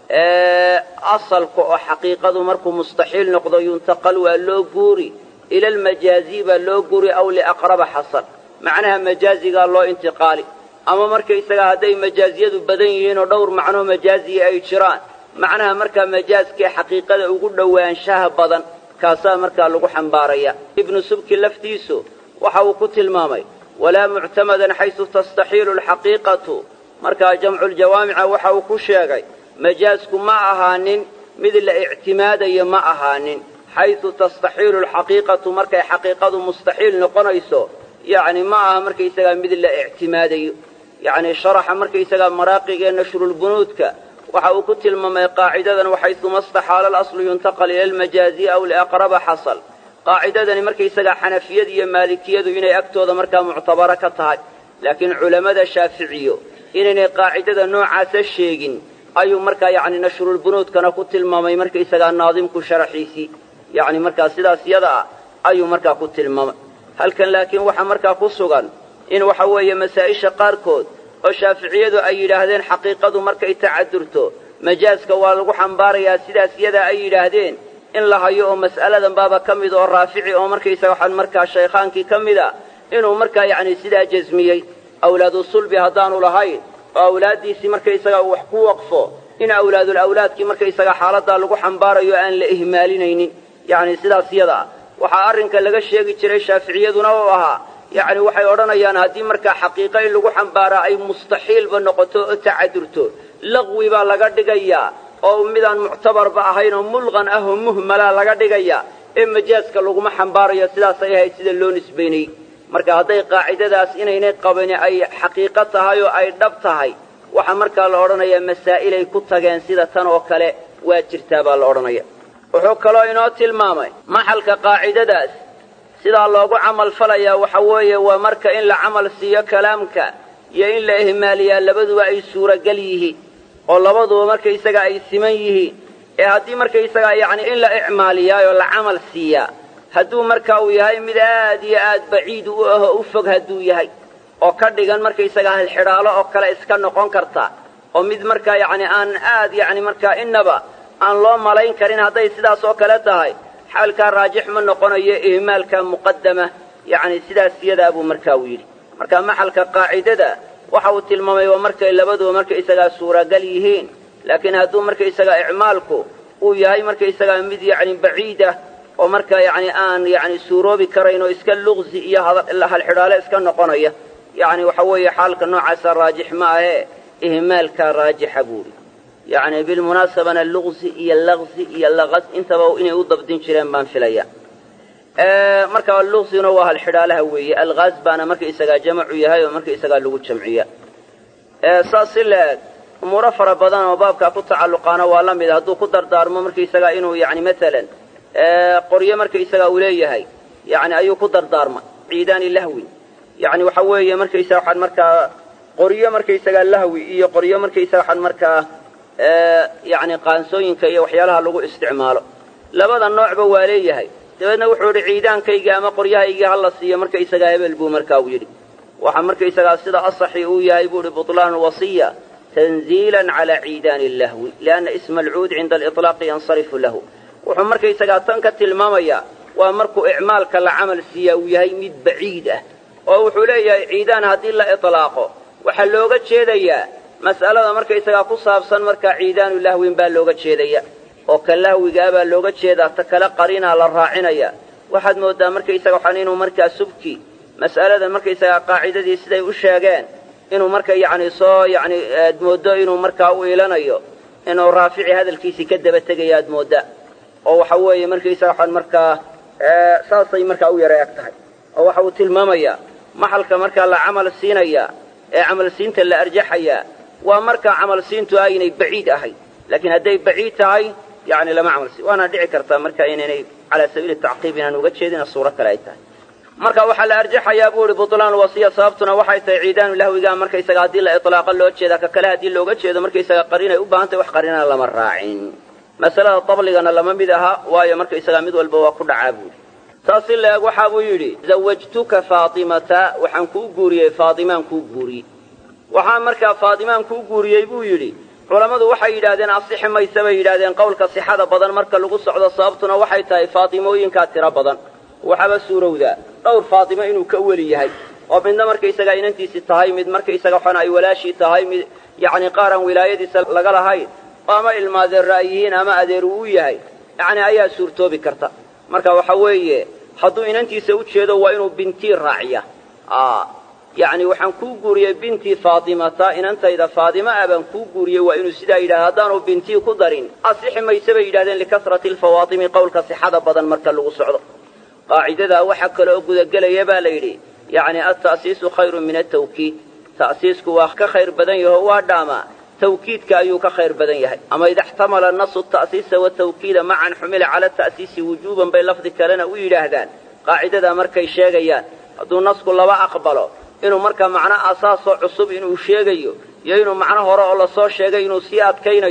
asalka oo xaqiiqadu markuu mustaxiil noqdo yuntaqal waa loo guuri ila almajaazi baa loo guuri aw liaqraba xasal macnaha majaazigaa loo intiqaali ama markaysaga hadday majaaziyadu badan yihiin oo dhowr macnoo majaaziya ay jiraan macnaha markaa majaaskee xaqiiqada ugu dhowaanshaha badan kaasaa markaa lagu xambaaraya ibnu subki laftiisu waxa uu ku tilmaamay walaa muctamadan xaysu tastaxiilu alxaqiiqatu markaa jamculjawaamica waxa uu ku sheegay majaasku ma ahaanin mid la ictimaadayo ma ahaanin xaysu tastaxiilu alxaqiiqatu markay xaqiiqadu mustaxiil noqonayso yacni ma aha markaysagaa mid la ictimaadayo yacni sharaxa markaysagaa maraaqigee nashrulbunuudka waxa uu ku tilmaamay qaacidadan waxayuma istaxaala alaslu yuntaqal ila almajaazi aw liaqraba xasal qaacidadani markaysagaa xanafiyadu iyo maalikiyadu inay agtooda markaa muctabaro ka tahay laakiin culammada shaaficiyo inaynay qaacidada noocaasa sheegin ayuu markaa yacni nashrulbunuudkana ku tilmaamay markaysagaa naadimku sharaxiisii yacni markaa sidaas yada ah ayuu markaa ku tilmaamay halkan laakiin waxaa markaa ku sugan in waxa weeye masaa'isha qaarkood oo shaaficiyadu ay yidhaahdeen xaqiiqadu markay tacadurto majaaska waa lagu xambaarayaa sidaas yadaa ay yidhaahdeen in la hayo oo mas'aladan baaba ka mid oo raafici oo markaysaga waxaan markaa shaykhaankii ka mid a inuu markaa yacni sidaa jasmiyey awlaadu sulbi haddaanu lahayn oo awlaaddiisii markaysaga uu wax ku waqfo in awlaadul awlaadkii markaysaga xaaladdaa lagu xambaarayo aan la ihmaalinaynin yacni sidaas yada ah waxaa arrinka laga sheegi jiray shaaficiyaduna uu ahaa yacni waxay odhanayaan haddii markaa xaqiiqa in lagu xambaaraa ay mustaxiilba noqoto oo tacadurto laqwi baa laga dhigayaa oo midaan muctabarba ahayn oo mulqan ah oo muhmalaa laga dhigayaa ee majaaska laguma xambaarayo sidaasay ahayd sida loo nisbaynayey marka hadday qaacidadaas inaynay qabani ay xaqiiqo tahay oo ay dhab tahay waxaa markaa la odhanayaa masaa'ilay ku tageen sida tan oo kale waa jirtaa baa la odhanaya wuxuu kaloo inoo tilmaamay maxalka qaacidadaas sidaa loogu camal falayaa waxa weeye waa marka in la camal siiyo kalaamka iyo in la ihmaaliyaa labaduba ay suuragal yihiin oo labaduba markaysaga ay siman yihiin ee haddii markaysaga yacni in la icmaaliyaayoo la camal siiyaa hadduu marka uu yahay mid aad iyo aad baciid u ahoo u fog hadduu yahay oo ka dhigan markaysaga halxidhaalo oo kale iska noqon karta oo mid markaa yacni aan aad yacni markaa innaba aan loo malayn karin hadday sidaas oo kale tahay xaalkaa raajix ma noqonayo ihmaalka muqaddama yacni sidaas yadaa buu markaa uu yidhi marka maxalka qaacidada waxa uu tilmaamay waa markay labaduba markaysagaa suuragal yihiin laakiin hadduu markaysagaa icmaalku uu yahay markaysagaa mid yacni baciid ah oo markaa yacni aan yacni suuroobi karayn oo iska luqsi iyo halxidhaale iska noqonaya yacni waxa weeye xaalka noocaasa raajix ma ahee ihmaalkaa raajixa buuhi yacni bilmunaasabana luqsi iyo laqsi iyo laqas intaba inay u dabdin jireen baan filaya markaa luqsiguna waa halxidhaalaha weeye alqaas baana markaysagaa jamacu yahay oo markaysagaa lagu jamciya saas si la-eg umuuro fara badan oo baabkaa ku tacalluqaana waa la mid hadduu ku dardaarmo markaysagaa inuu yacni maalan qoryo markaysagaa uu leeyahay yacni ayuu ku dardaarmay ciidaani lahwi yacni waxa weeye markaysaga waxaan markaa qoryo markaysagaa lahwi iyo qoryo markaysaga waxaan markaa yacni qaansooyinka iyo waxyaalaha lagu isticmaalo labada noocba waa leeyahay dabeedna wuxuu idhi ciidaankayga ama qoryahaygii ha la siiyo markaysagaa hebel buu markaa u yidhi waxaa markaysagaa sida asaxi uu yahay buu ihi butlaan wasiya tanziilan calaa ciidaani lahwi lianna isma alcuud cinda aliطlaaqi yansarifu lahu wuxuu markaysagaa tan ka tilmaamayaa waa markuu icmaalka la camal siiyaa uu yahay mid baciid ah oo wuxuu leeyahay ciidaan haddii la iطlaaqo waxaa looga jeedayaa mas'alada markaysagaa ku saabsan markaa ciidaanu lahwin baa looga jeedaya oo ka lahwigaa baa looga jeedaa ta kale qarinaa la raacinaya waxaad mooddaa markaysaga waxaan inuu markaa subki mas'aladan markaysagaa qaacidadii siday u sheegeen inuu marka yacni soo yacni aad mooddo inuu markaa u ilanayo inuu raafici hadalkiisii ka daba tegaya aad moodda oo waxa weeye markaysaga waxaan markaa saasay markaa u yara eg tahay oo waxa uu tilmaamayaa maxalka markaa la camal siinaya ee camal siinta la arjaxayaa waa markaa camal siintu aynay baciid ahayd laakiin hadday baciid tahay yani lama camal siin waana dhici kartaa marka inaynay calaa sabiili tacqiib inaan uga jeedina suuro kale ay tahay marka waxaa la arjaxayaa buu ihi butlaan wasiya sababtuna waxay tahay ciidaanu lahwigaa markaysaga haddii la iطlaaqa loo jeeda ka kale haddii looga jeedo markaysaga qarinay u baahan tahay wax qarinana lama raacin masalada dabligana lama mid aha waayo markaysagaa mid walba waa ku dhacaa buuhi saas si la-eg waxa buu yidhi zawajtuka faatimata waxaan kuu guuriyey faatimaan kuu guuriyey waxaan markaa faatimaan kuu guuriyey buu yidhi culammadu waxay yidhahdeen asixi mayse bay yidhahdeen qowlka sixada badan marka lagu socdo sababtuna waxay tahay faatimooyinkaa tiro badan waxaaba suurowdaa dhowr faatimo inuu ka weli yahay oo midna markaysagaa inantiisii tahay mid markaysaga waxana ay walaashii tahay mid yacni qaaraan wilaayadiisa laga lahayn oo ama ilmaadeerra ay yihiin ama adeer uu u yahay yacni ayaa suurtoobi karta marka waxa weeye hadduu inantiisa u jeedo waa inuu bintii raaciya yacni waxaan kuu guuriyey bintii faatimata inantayda faatima ah baan kuu guuriyey waa inuu sidaa yidhahda haddaanu bintii ku darin asixi mayse bay yidhahdeen likasrati alfawaatimi qowlka sixada badan marka lagu socdo qaacidadaa waxaa kale oo gudagelaya baa la yidhi yacni alta'siisu khayrun min altawkiid ta'siisku waa ka khayr badan yaho waa dhaamaa tawkiidka ayuu ka khayr badan yahay ama ida xtamala nasu ta'siisa watawkiida macan xumila cala ta'siisi wujuuban bay lafdi kalena u yidhaahdaan qaacidadaa markay sheegayaan hadduu nasku laba aqbalo inuu markaa macno asaasoo cusub inuu sheegayo iyo inuu macno hore oo lasoo sheegay inuu sii adkaynayo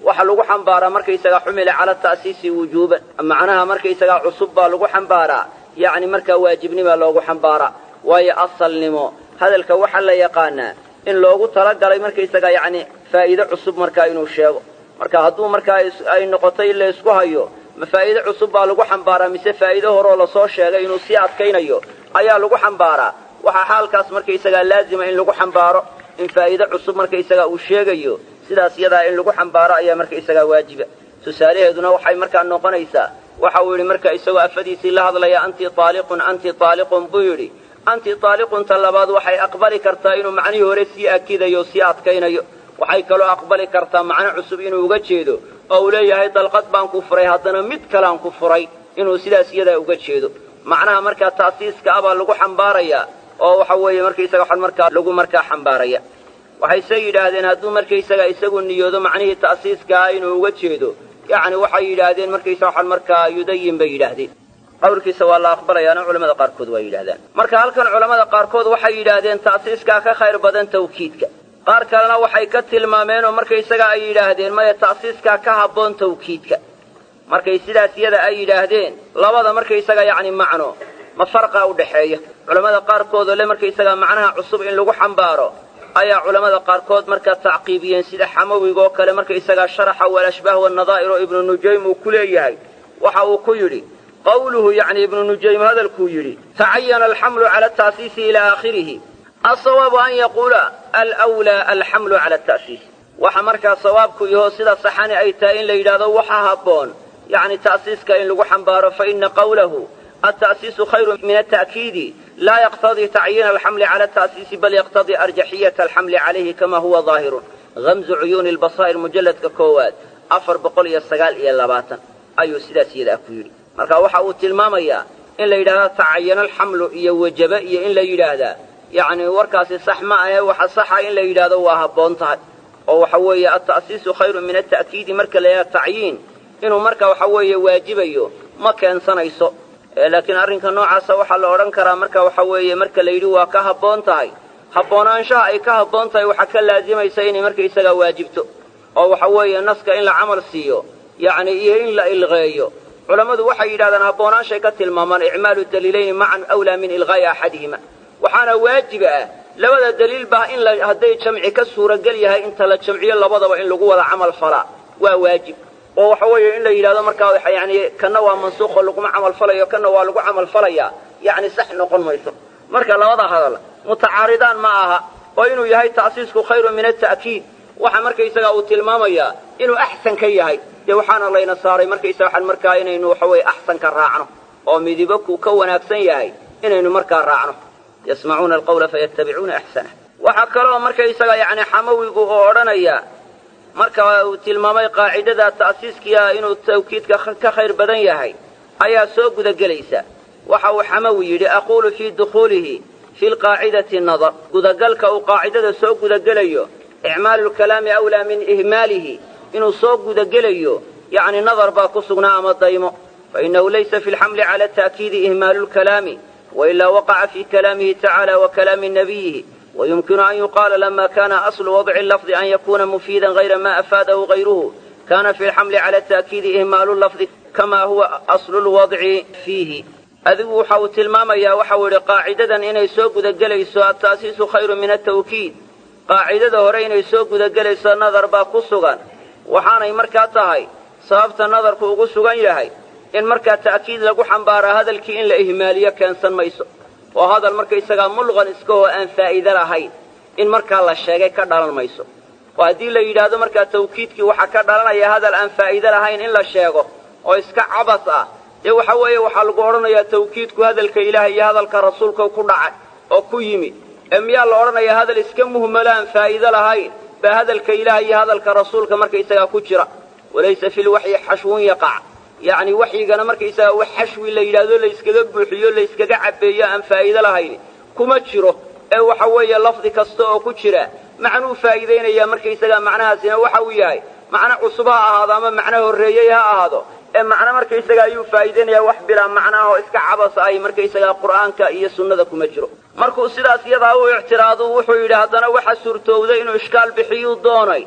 waxaa lagu xambaaraa markaysagaa xumila cala ta'siisi wujuuban macnaha markaysagaa cusub baa lagu xambaaraa yacni markaa waajibnimaa loogu xambaaraa waayo asalnimo hadalka waxaa la yaqaanaa in loogu talagalay markaysagaa yacni faa'iide cusub markaa inuu sheego marka hadduu markaa ay noqotay in la isku hayo ma faa'iide cusub baa lagu xambaaraa mise faa'iide horeoo lasoo sheegay inuu sii adkaynayo ayaa lagu xambaaraa waxaa xaalkaas markaysagaa laazima in lagu xambaaro in faa'iide cusub markaysagaa uu sheegayo sidaas yadaa in lagu xambaaro ayaa markaysagaa waajiba tusaalaheeduna waxay markaa noqonaysaa waxa uu yidhi marka isagoo afadiisii la hadlaya anti taaliqun anti taaliqun buu yidhi anti taaliqunta labaad waxay aqbali kartaa inuu macnihii hore sii akidayo o sii adkaynayo waxay kaloo aqbali kartaa macno cusub inuu uga jeedo oo uu leeyahay dalqad baan ku furay haddana mid kalean ku furay inuu sidaas iyadaa uga jeedo macnaha markaa ta'siiska ah baa lagu xambaarayaa oo waxa weeye markaysaga waxaan markaa lagu markaa xambaaraya waxayse yidhaahdeen hadduu markaysaga isagu niyoodo macnihii ta'siiska ah inuu uga jeedo yacni waxay yidhaahdeen markaysaga waxaan markaa yudayin bay yidhaahdeen qawlkiisa waa la aqbalayaana culamada qaarkood waa yidhahdaan marka halkan culamada qaarkood waxay yidhaahdeen ta'siiskaa ka khayr badan tawkiidka qaar kalena waxay ka tilmaameen oo markaysaga ay yidhaahdeen maya ta'siiskaa ka habboon tawkiidka markay sidaas yada ay yidhaahdeen labada markaysaga yacni macno ma farqaa u dhaxeeya culammada qaarkoodoo le markaysaga macnaha cusub in lagu xambaaro ayaa culammada qaarkood markaa tacqiibiyeen sida xamawigoo kale markaysagaa sharaxa walashbaah wanadaa'ir oo ibnu nujaym uu ku leeyahay waxa uu ku yidhi qawluhu yacni ibnu nujaym hadalkuu yidhi tacayana alxamlu cala ataasiisi ilaa aakhirihi asawaabu an yaquula alwlaa alxamlu cala ata'siis waxa markaa sawaabku yahoo sida saxani ay tahay in la yidhahdo waxa habboon yacni ta'siiska in lagu xambaaro fa ina qawlahu alta'siisu khayru min alta'kiidi laa yaqtadii tacyiina alxamli cala ata'siisi bal yaqtadii arjaxiyata alxamli calayhi kama huwa daahirun hamzu cuyuuni lbasaa'ir mujalladka koowaad afar boqol iyo sagaal iyo labaatan ayuu sidaas iyadaa ku yidhi marka waxa uu tilmaamayaa in la yidhahdaa tacayana alxamlu iyo wajaba iyo in la yidhaahdaa yacni warkaasi sax ma ahe waxa saxa in la yidhaahdo waa habboon tahay oo waxa weeye alta'siisu khayru min alta'kiidi marka la yidhahdo tacyiin inuu marka waxa weeye waajibayo ma keensanayso laakiin arrinka noocaasa waxaa la odhan karaa marka waxa weeye marka la yidhi waa ka habboon tahay haboonaanshaha ay ka habboon tahay waxaa ka laazimaysa inay markaysagaa waajibto oo waxa weeye naska in la camal siiyo yacni iyo in la ilqeeyo culammadu waxay yidhahdaan haboonaanshay ka tilmaamaan icmaalu daliilayni macan awlaa min ilqaa'i axadihima waxaana waajiba ah labada daliil baa in hadday jamci ka suuragal yahay inta la jamciyo labadaba in lagu wada camal falaa waa waajib oo waxa weeye in la yidhahdo markaa yani kanna waa mansuuqoo laguma camal falayo kanna waa lagu camal falayaa yacni sax noqon mayso marka labada hadal mutacaaridaan ma aha oo inuu yahay ta'siisku khayru min alta'kiid waxa markaysaga uu tilmaamayaa inuu axsan ka yahay dee waxaana layna saaray markaysaga waxaan markaa inaynu waxa weeye axsanka raacno oo midibo kuu ka wanaagsan yahay inaynu markaa raacno yasmacuuna alqawla fayattabicuuna axsanah waxaa kaloo markaysaga yacni xamawigu oo odhanaya marka uu tilmaamay qaacidada ta'siiskiia inuu tawkiidka ka khayr badan yahay ayaa soo gudagelaysa waxa uu xamawi yidhi aquulu fii dukhuulihi fi lqaacidati nadar gudagalka uu qaacidada soo gudagelayo icmaalu lkalaami awlaa min ihmaalihi inuu soo gudagelayo yacni nadar baa ku sugnaa ama daymo fainahu laysa fi lxamli cala ta'kiidi ihmaalu lkalaami wailaa waqaca fi kalaamihi tacala wa kalaami nabiyihi ويمكن أن يقال لما كان أصل وضع اللفظ أن يكون مفيدا غير ما أفاده غيره كان في الحمل على التأكيد إهمال اللفظ كما هو أصل الوضع فيه adigu waxa uu tilmaamayaa waxa uu yidhi qaacidadan inay soo gudagelayso ataasiisu khayru min atawkiid qaacidada hore inay soo gudagelayso nadar baa ku sugan waxaanay markaa tahay sababta nadarku ugu sugan yahay in markaa ta'kiid lagu xambaaraa hadalkii in la ihmaaliyo keensan mayso oo hadal markaysagaa mulqan iskahoo aan faa'iide lahayn in markaa la sheegay ka dhalan mayso oo haddii la yidhaahdo markaa tawkiidkii waxaa ka dhalanaya hadal aan faa'iide lahayn in la sheego oo iska cabas ah dee waxa weeye waxaa lagu odhanayaa tawkiidku hadalka ilaahay iyo hadalka rasuulka ku dhacay oo ku yimi ee miyaa la odhanayaa hadal iska muhmalo aan faa'iide lahayn baa hadalka ilaahay iyo hadalka rasuulka markaysagaa ku jira walaysa fi lwaxyi xashwun yaqac yacni waxyigana markaysaga wax xashwi la yidhaahdo layskaga buuxiyo layskaga cabbeeyo aan faa'iide lahayn kuma jiro ee waxa weeye lafdi kasta oo ku jira macnuu faa'iidaynayaa markaysagaa macnahaasina waxa uu yahay macno cusub ha ahaado ama macno horreeyey ha ahaado ee macno markaysaga ayuu faa'iidaynayaa wax bilaa macnaah oo iska cabas ay markaysagaa qur'aanka iyo sunnada kuma jiro markuu sidaas iyadaa u ictiraadu wuxuu yidhi haddana waxa suurtowday inuu ishkaal bixiyuu doonay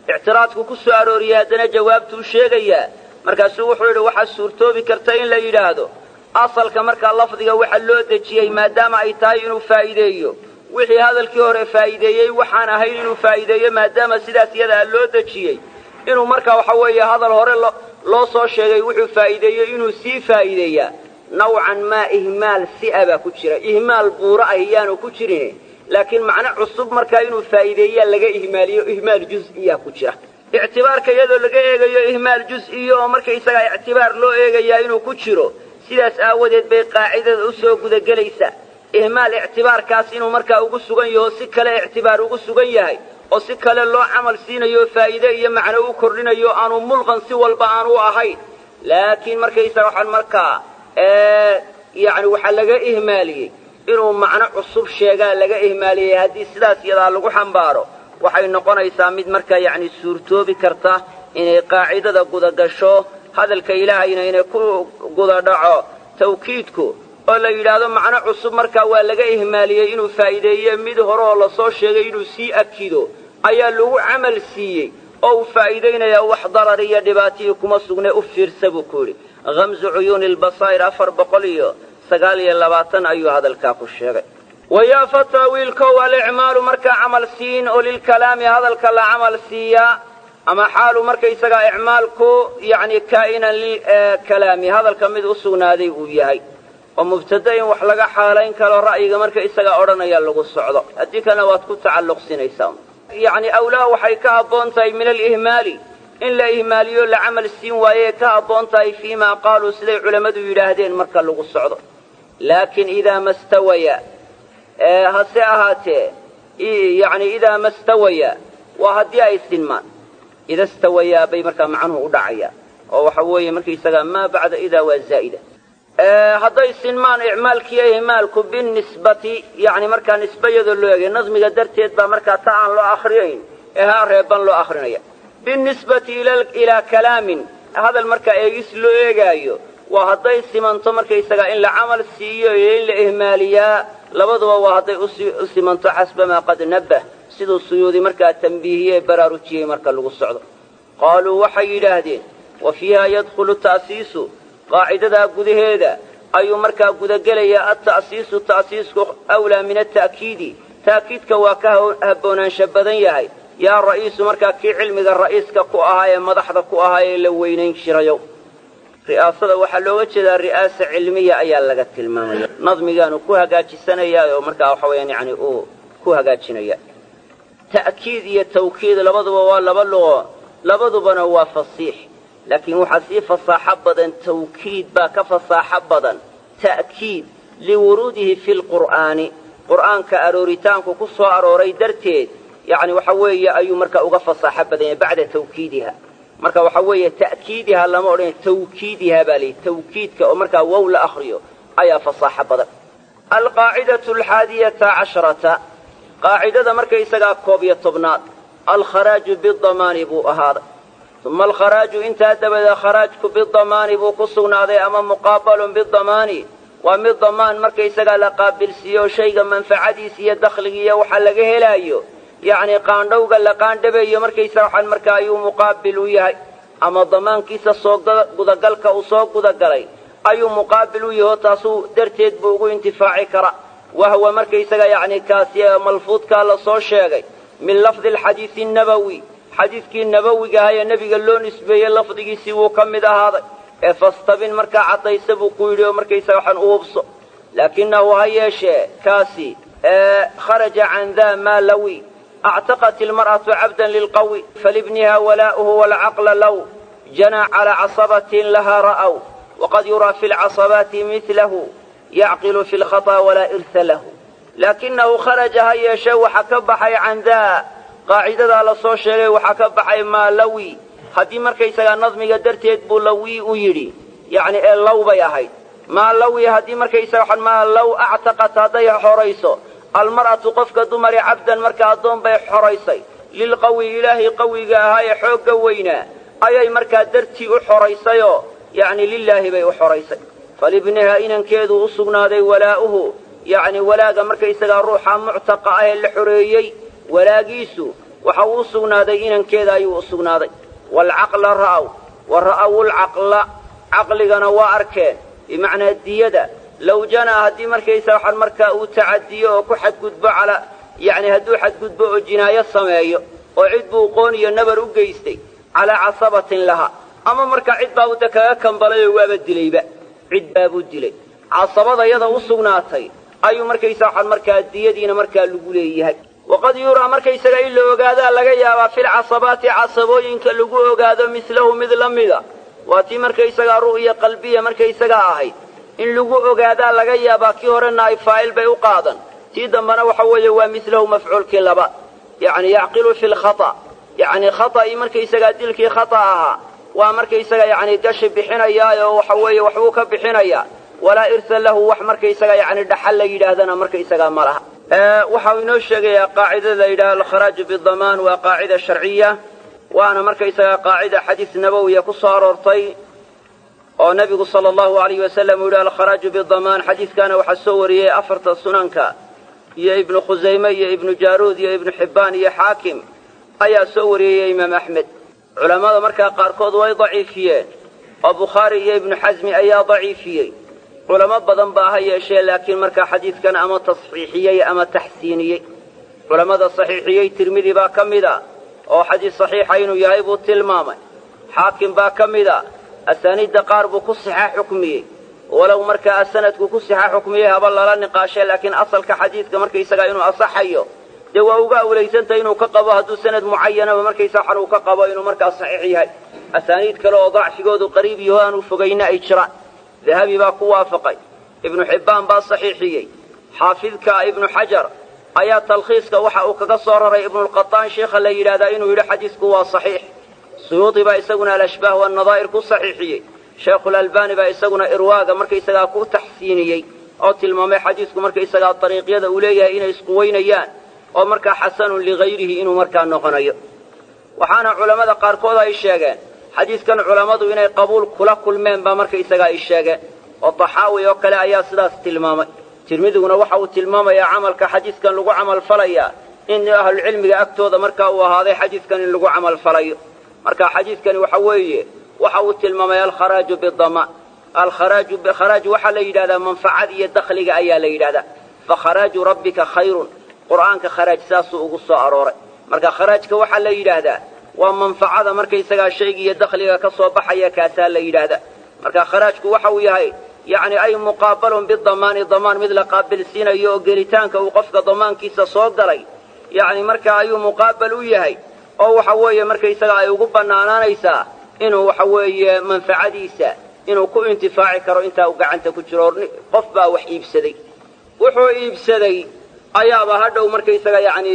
ictiraadku ku soo arooriyey haddana jawaabtuu sheegayaa markaasuu wuxuu yidhi waxaa suurtoobi karta in la yidhaahdo asalka markaa lafdiga waxa loo dejiyey maadaama ay tahay inuu faa'iideeyo wixii hadalkii hore faa'iideeyey waxaan ahayn inuu faa'iideeyo maadaama sidaas iyadaa loo dejiyey inuu markaa waxa weeye hadal hore loo soo sheegay wuxuu faa'iideeyey inuu sii faa'iideeyaa nawcan maa ihmaal si'a baa ku jira ihmaal buuro ah iyaanu ku jirin laakiin macno cusub markaa inuu faa'iideeyaa laga ihmaaliyo ihmaal juz'iyaa ku jira ictibaarka iyadoo laga eegayo ihmaal juz'iyo oo markaysagaa ictibaar loo eegayaa inuu ku jiro sidaas aawadeed bay qaacidada u soo gudagelaysaa ihmaal ictibaarkaas inuu markaa ugu sugan yaho si kale ictibaar ugu sugan yahay oo si kale loo camal siinayo faa'iide iyo macno u kordhinayo aanu mulqan si walba aanu ahayn laakiin markaysaga waxaan markaa yacni waxaa laga ihmaaliyey inuu macno cusub sheegaa laga ihmaaliyey haddii sidaas iyadaa lagu xambaaro waxay noqonaysaa mid markaa yacni suurtoobi karta inay qaacidada gudagasho hadalka ilaahayna inay ku guda dhaco tawkiidku oo la yidhaahdo macno cusub markaa waa laga ihmaaliyey inuu faa'iideeye mid hore oo lasoo sheegay inuu sii akido ayaa lagu camal siiyey oo uu faa'iidaynayaa wax darar iyo dhibaatihii kuma sugne u fiirsa buu ku yidhi hamzu cuyuuni lbasaa'ir afar boqol iyo sagaal iyo labaatan ayuu hadalkaa ku sheegay wayaa fataa wiilkow alicmaalu markaa camal siin oo lilkalaami hadalka la camal siiyaa ama xaalu markaysagaa icmaalku yacni kaa'inan lilkalaami hadalka mid u sugnaaday uu yahay oo mubtada in wax laga xaalayn karo ra'yiga marka isagaa odhanaya lagu socdo haddii kalena waad ku tacalluqsinaysaa yacni awlaa waxay ka habboon tahay min alihmaali in la ihmaaliyo la camal siin waayee ka habboon tahay fii maa qaaluu siday culammadu yidhaahdeen marka lagu socdo laakiin idaa ma stawaya hase ahaatee yacni idaa ma stawaya waa haddii ay sinmaan ida stawayaa bay markaa macnuhu u dhacayaan oo waxa weeye markaysagaa maa bacda idaa waa zaa'ida hadday sinmaan icmaalkiiyo ihmaalku binisbati yani markaa nisbayadoo loo eegay nadmiga darteed baa markaa ta aan loo akhriyayn ee haa reeban loo akrinaya binisbati ilaa kalaamin hadal markaa eegis loo eegaayo waa hadday simanto markaysagaa in la camal siiyo iyo in la ihmaaliyaa labaduba waa hadday u simanto xasbamaa qad nabbah siduu suyuudi markaa tambiihiyey ee baraarujiyey marka lagu socdo qaaluu waxay yidhaahdeen wa fiiha yadkhulu ta'siisu qaacidadaa gudaheeda ayuu markaa gudagelayaa alta'siisu ta'siisku awlaa min ata'kiidi ta'kiidka waa ka habboonaansha badan yahay yaa ra'iisu markaa kii cilmiga ra'iiska ku ahaa ee madaxda ku ahaa ee la weynayn jirayo ri'aasada waxaa looga jeedaa ri'aasa cilmiya ayaa laga tilmaamaya nadmigaanu ku hagaajisanayaa oo markaa waxa weyaan yani uu ku hagaajinaya ta'kiid iyo tawkiid labaduba waa laba luqo labadubana waa fasiix laakiin waxaa sii fasaaxo badan tawkiid baa ka fasaaxo badan ta'kiid liwuruudihi fi lqur'aani qur'aanka arooritaanku ku soo arooray darteed yacni waxa weeye ayuu marka uga fasaaxo badan yahay bacda tawkiidiha marka waxa weeye ta'kiidiha lama odhanay tawkiidiha baa layihi tawkiidka oo markaa wow la akriyo ayaa fasaaxo badan alqaacidatu alxaadiyata casharata qaacidada markaysagaa koob iyo tobnaad alkharaaju bidamaani buu ahaaday uma alkharaaju intaa dabadeed kharaajku bidamaani buu ku sugnaaday ama muqaabalun bidamaani waa mid damaan markaysagaa la qaabilsiiyo shayga manfacadiisa iyo dakhligiiyo waxa laga helaayo yacni qaandhowga la qaandhabayo markaysaga waxaan markaa ayuu muqaabil u yahay ama damaankiisa soo gudagalka uu soo gudagalay ayuu muqaabil u yaho taasuu darteed buu ugu intifaaci kara wahwa markaysaga yacni kaasi malfuudkaa la soo sheegay min lafdi alxadiidi annabowi xadiidkii nabowiga ahaa ee nebiga loo nisbeeyey lafdigiisii wuu ka mid ahaaday ee fastabin markaa caddaysa buu ku yidhi oo markaysaga waxaan u hubso laakinahu ha yeeshee kaasi kharaja can daa maa lawi actaqat ilmar'atu cabdan lilqawi falibniha walaa'uhu waalcaqla low janaa calaa casabatin lahaa ra'w waqad yuraa fi lcasabaati midlahu yacqilu fi lkhaطأ walaa irha lahu laakinahu kharaja ha yeeshee waxa ka baxay can daa qaacidadaa la soo sheegay waxaa ka baxay maa lawi haddii markaysagaa nadmiga darteed buu lawi u yidhi yacni ee low bay ahayd maa lawi haddii markaysaga maa low actaqat hadday xorayso almar'atu qofka dumari cabdan marka addoon bay xoraysay lilqawi ilaahay qawiga ahaa ee xoogga weynaa ayay markaa dartii u xoraysayoo yacni lilaahi bay u xoraysay falibniha inankeedu u sugnaaday walaa'uhu yacni walaaga markaysagaa ruuxa muctaqa ah ee la xoreeyey walaagiisu waxa uu u sugnaaday inankeeda ayuu u sugnaaday waalcaqla ra'aw wa ra'aw lcaqla caqligana waa arkeen bimacnaa diyada low janaa haddii markaysa waxaan markaa uu tacadiyo oo ku xadgudbo calaa yacni hadduu xadgudbo oo jinaayo sameeyo oo cid buu qoon iyo nabar u geystay calaa casabatin laha ama markaa cid baa uda kaga kambalay oo waaba dilayba cid baabuu dilay casabada yada u sugnaatay ayuu markaysa waxaan markaa diyadiina markaa lagu leeyahay waqad yuraa markaysaga in la ogaadaa laga yaabaa filcasabaati casabooyinka lagu ogaado midlahu mid la mida waa tii markaysagaa ru'ya qalbiya markaysagaa ahayd in lagu ogaadaa laga yaabaa kii horena ay faa'il bay u qaadan tii dambena waxa weeye waa midlahu mafcuulkii labaad yacni yacqilu fi lkhata yacni khata'ii markaysagaa dilkii khata ahaa waa markaysaga yacni gashi bixinayaa oo waxa weeye waxbuu ka bixinayaa walaa irsa lahu wax markaysaga yacni dhaxal la yidhaahdana markaysagaa ma laha waxa uu inoo sheegayaa qaacidada la yidhaha alkharaaju bidamaan waa qaacida sharciya waana markaysagaa qaacida xadiis nabowiya ku soo aroortay oo nebigu sala allahu alayh wasalam uu yidhi alkharaaju bidamaan xadiiskaana waxaa soo wariyey afarta sunanka iyo ibnu khusayme iyo ibnu jaaruud iyo ibnu xibbaan iyo xaakim ayaa soo wariyey imaam axmed culammada markaa qaarkood way daciifiyeen oo bukhaari iyo ibnu xasmi ayaa daciifiyey culamo badan baa ha yeeshee laakiin markaa xadiidkan ama tasxiixiyey ama taxsiiniyey culammada saxiixiyey tirmidi baa ka mid a oo xadiis saxiixa inuu yahay buu tilmaamay xaakim baa ka mid a asaaniidda qaar buu ku sixa xukmiyey walow markaa sanadku ku sixa xukmiyey haba lala niqaashee laakiin asalka xadiidka markaysagaa inuu asaxayo dee waa uga awlaysantay inuu ka qabo hadduu sanad mucayanaba markaysa waxan uu ka qabo inuu markaa saxiix yahay asaaniid kale oo dacfigoodu qariib yaho aanu fogayna ay jiraan dahabi baa ku waafaqay ibnu xibbaan baa saxiixiyey xaafidka ibnu xajar ayaa talkhiiska waxa uu kaga soo raray ibnulqataan sheikha la yidhahdaa inuu yidhi xadiisku waa saxiix suyuudi baa isaguna alashbaah waannadaa'ir ku saxiixiyey sheekhulalbaani baa isaguna irwaaga markaysagaa ku taxsiiniyey oo tilmaamay xadiisku markaysagaa dariiqyada uu leeyahay inay isquwaynayaan oo markaa xasanun ligayrihi inuu markaa noqonayo waxaana culammada qaarkood ay sheegeen xadiiskan culammadu inay qabuul kula kulmeen baa markaysagaa ay sheegeen oo taxaawi oo kale ayaa sidaas tilmaamay tirmidiguna waxa uu tilmaamayaa camalka xadiiskan lagu camal falayaa in ahlucilmiga agtooda markaa uu ahaaday xadiiskan in lagu camal falayo marka xadiidkani waxa weeye waxa uu tilmaamay alkharaaju bidamaan alkharaaju kharaaj waxaa la yidhahdaa manfacad iyo dakhliga ayaa la yidhahdaa fakharaaju rabbika khayrun qur'aanka kharaaj saasuu ugu soo arooray marka kharaajka waxaa la yidhaahdaa waa manfacada markaysagaa shayga iyo dakhliga ka soo baxaya kaasaa la yidhaahdaa marka kharaajku waxa uu yahay yacni ay muqaabalun bidamaani damaan mid la qaabilsiinayo oo gelitaanka uu qofka damaankiisa soo galay yacni marka ayuu muqaabal u yahay oo waxa weeye markaysaga ay ugu bannaanaanaysaa inuu waxa weeye manfacadiisa inuu ku intifaaci karo intaa uu gacanta ku jiro qof baa wax iibsaday wuxuu iibsaday ayaaba hadhow markaysaga yacni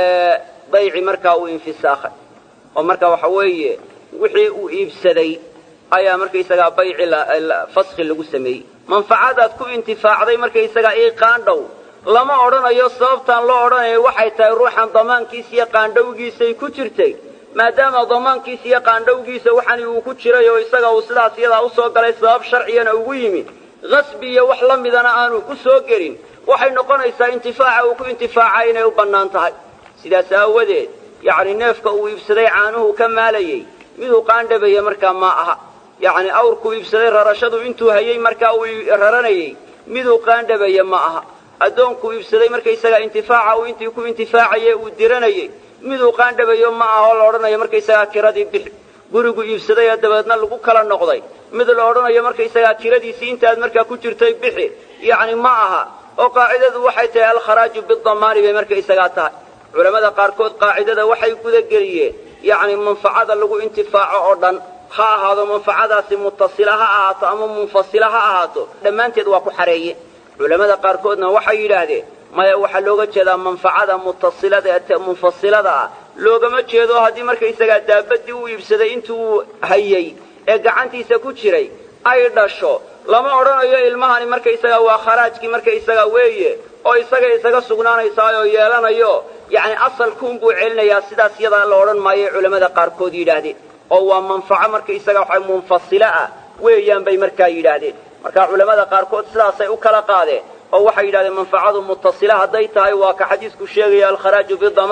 dayci markaa uu infisaakhay oo marka waxa weeye wixii uu iibsaday ayaa markaysagaa bayci faskhi lagu sameeyey manfacadaad ku intifaacday markaysagaa ii qaandhow lama odhanayo sababtaan loo odhanayo waxay tahay ruuxan damaankiisa iyo qaandhowgiisay ku jirtay maadaama damaankiisa iyo qaandhowgiisa waxani uu ku jiray oo isaga uu sidaas iyadaa usoo galay sabab sharciyana ugu yimi qasbi iyo wax la midana aanu ku soo gelin waxay noqonaysaa intifaaca uu ku intifaaca inay u bannaan tahay sidaas aawadeed yacni neefka uu iibsaday caanuhu ka maalayey miduu qaandhabaya markaa ma aha yacni awrkuu iibsaday rarashadu intuu hayey markaa uu raranayey miduu qaandhabaya ma aha addoonkuu iibsaday markaysagaa intifaaca uu intii ku intifaacaye uu diranayey miduu qaandhabayo ma aha oo la odhanayo markaysagaa kiradii bixi gurigu iibsaday ee dabeedna lagu kala noqday mid la odhanayo markaysagaa kiradiisii intaad markaa ku jirtay bixi yacni ma aha oo qaacidadu waxay tahay alkharaaju bidamaani bay markaysagaa tahay culammada qaarkood qaacidada waxay gudageliyeen yacni manfacada lagu intifaaco oo dhan ha ahaado manfacadaasi mutasila ha ahaato ama munfasila ha ahaato dhammaanteed waa ku xareeye culammada qaarkoodna waxay yidhaahdeen maya waxaa looga jeedaa manfacada mutasilada ee munfasilada ah loogama jeedo haddii markaysagaa daabadii uu iibsaday intuu hayey ee gacantiisa ku jiray ay dhasho lama odhanayo ilmahani markaysagaa waa kharaajkii markaysagaa weeye oo isaga isaga sugnaanaysaayoo yeelanayo yacni asalkuunbuu celinayaa sidaas yadaa la odhan maayoy culammada qaarkood yidhaahdeen oo waa manfaco markaysaga waxa munfasilo ah weeyaan bay markaa yidhaahdeen marka culammada qaarkood sidaasay u kala qaadeen oo waxay yidhahdeen manfacadu mutasila hadday tahay waa ka xadiisku sheegaya alkharaaju bidamaan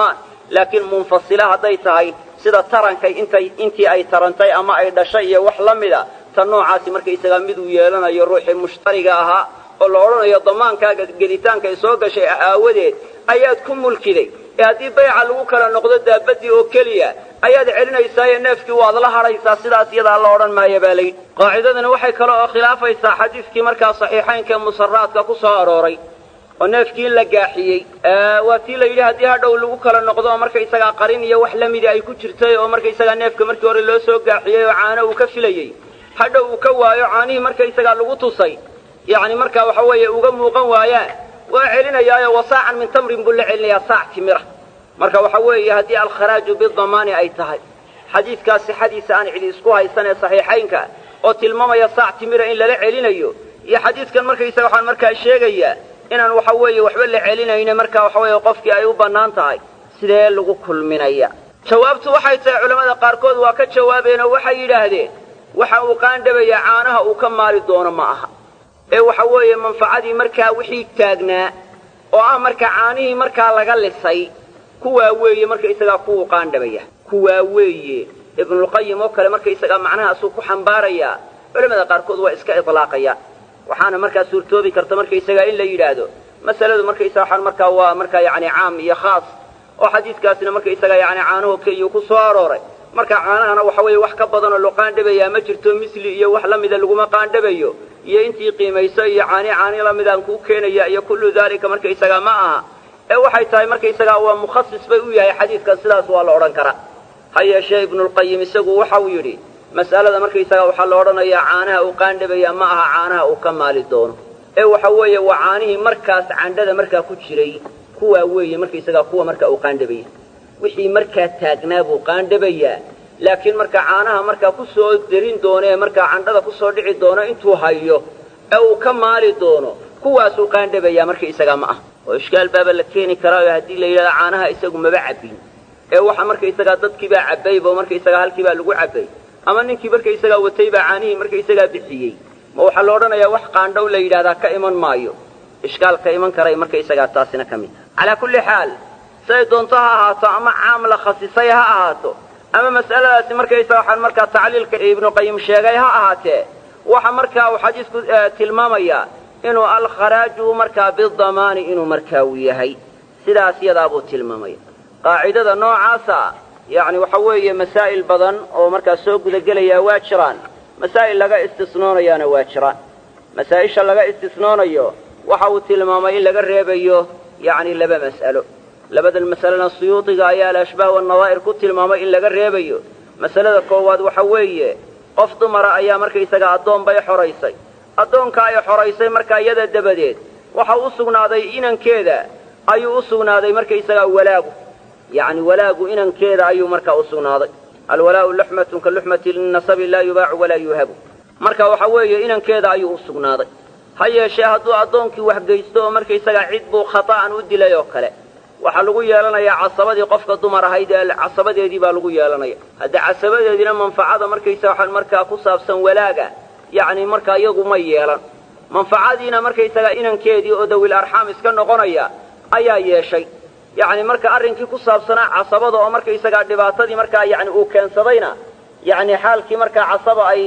laakiin munfasila hadday tahay sida tarankay intay intii ay tarantay ama ay dhashay iyo wax la mida ta noocaasi markaysagaa miduu yeelanayo ruuxii mushtariga ahaa oo la odhanayo damaankaaga gelitaanka ay soo gashay aawadeed ayaad ku mulkiday ee haddii bayca lagu kala noqdo daabadii oo keliya ayaad celinaysaayo neefkii waad la hadhaysaa sidaas iyadaa la odhan maaya baa layidhi qaacidadani waxay kale oo khilaafaysaa xadiidkii markaa saxiixaynka musaraadka ku soo arooray oo neefkii in la gaaxiyey waa tii la yidhi haddii hadhow lagu kala noqdo oo markaysagaa qarin iyo wax la midii ay ku jirtay oo markaysagaa neefka markii hore loo soo gaaxiyey oo caano uu ka filayey hadhow uu ka waayo caanihii markaysagaa lagu tusay yacni markaa waxa weeye uga muuqan waayaan waa celinayaayo wasaacan min tamrin buu la celinayaa saac timira marka waxa weeye haddii alkharaaju bidamaani ay tahay xadiidkaas sixadiisa aan cidi isku haysan ee saxiixaynka oo tilmaamaya saac timira in lala celinayo iyo xadiidkan markaysaga waxaan markaa sheegayaa inaan waxa weeye waxba la celinayne markaa waxa weeye qofkii ay u bannaan tahay sidee lagu kulminaya jawaabtu waxay tahay culammada qaarkood waa ka jawaabeen oo waxay yidhaahdeen waxa uu qaandhabayaa caanaha uu ka maali doono ma aha ee waxa weeye manfacadii markaa wixii taagnaa oo ah marka caanihii markaa laga lisay kuwaa weeye markaysagaa kuwuu qaandhabaya kuwaa weeye ibnulqayim oo kale markaysagaa macnahaasuu ku xambaarayaa culamada qaarkood waa iska idlaaqaya waxaana markaa suurtoobi karta markaysagaa in la yidhaahdo masaladu markaysaga waxaan markaa waa markaa yacni caam iyo khaas oo xadiidkaasina markaysagaa yacni caanaho keliyu ku soo arooray marka caanahana waxa weeye wax ka badanoo loo qaandhabayaa ma jirto misli iyo wax la mida laguma qaandhabayo iyo intii qiimayso iyo caani caani lamidaan kuu keenaya iyo kullu daalika markaysagaa ma aha ee waxay tahay markaysagaa waa mukhasis bay u yahay xadiidkan sidaas waa la odhan karaa ha yeeshee ibnulqayim isagu waxa uu yidhi mas'alada markaysagaa waxaa la odhanayaa caanaha uu qaandhabaya ma aha caanaha uu ka maali doono ee waxa weeye waa caanihii markaas candhada markaa ku jiray kuwaa weeye markaysagaa kuwa markaa uu qaandhabaya wixii markaa taagnaa buu qaandhabayaa laakiin marka caanaha markaa ku soo derin doono ee markaa candhada ku soo dhici doono intuu hayo ee uu ka maali doono kuwaasuu qaandhabayaa markaysagaa ma ah oo ishkaal baaba la keeni karaayo haddii la yidhahdo caanaha isagu maba cabbin ee waxa markaysagaa dadkiibaa cabbayba oo markaysagaa halkiibaa lagu cabbay ama ninkii markaysagaa watay baa caanihii markaysagaa bixiyey ma waxaa la odhanayaa wax qaandhow la yidhahdaa ka iman maayo ishkaal ka iman karay markaysagaa taasina ka mid taha calaa kulli xaal siday doonto ha ahaato ama caam la khasisay ha ahaato ama mas'aladaasi markaysaga waxaan markaa tacliilka ibnuqayim sheegay ha ahaatee waxa markaa uu xadiisku tilmaamayaa inuu alkharaaju markaa bidamaani inuu markaa uu yahay sidaas yadaabuu tilmaamaya qaacidada noocaasa yacni waxa weeye masaa'il badan oo markaa soo gudagelayaa waa jiraan masaa'il laga istisnoonayaana waa jiraan masaa'isha laga istisnoonayo waxa uu tilmaamay in laga reebayo yacni laba mas'alo labadan masalena suyuudiga ayaa alashbaah wannadaa'ir ku tilmaamay in laga reebayo masalada koowaad waxa weeye qof dumara ayaa markaysaga addoon bay xoraysay addoonka ay xoraysay markaa iyada dabadeed waxa u sugnaaday inankeeda ayuu u sugnaaday markaysagaa walaagu yacni walaagu inankeeda ayuu markaa u sugnaaday alwalaa'u luxmatun ka luxmati linasabi laa yubaacu walaa yuhabu marka waxa weeye inankeeda ayuu u sugnaaday ha yeeshee hadduu addoonkii waxgeysto oo markaysagaa cid buu khata'an u dilay oo kale waxaa lagu yeelanayaa casabadii qofka dumar ahayd ee casabadeedii baa lagu yeelanaya haddii casabadeediina manfacada markaysa waxaan markaa ku saabsan walaaga yacni markaa iyagu ma yeelan manfacadiina markaysagaa inankeedii oo dawil arxaam iska noqonaya ayaa yeeshay yacni marka arrinkii ku saabsanaa casabada oo markaysagaa dhibaatadii markaa yani uu keensadayna yacni xaalkii markaa casaba ay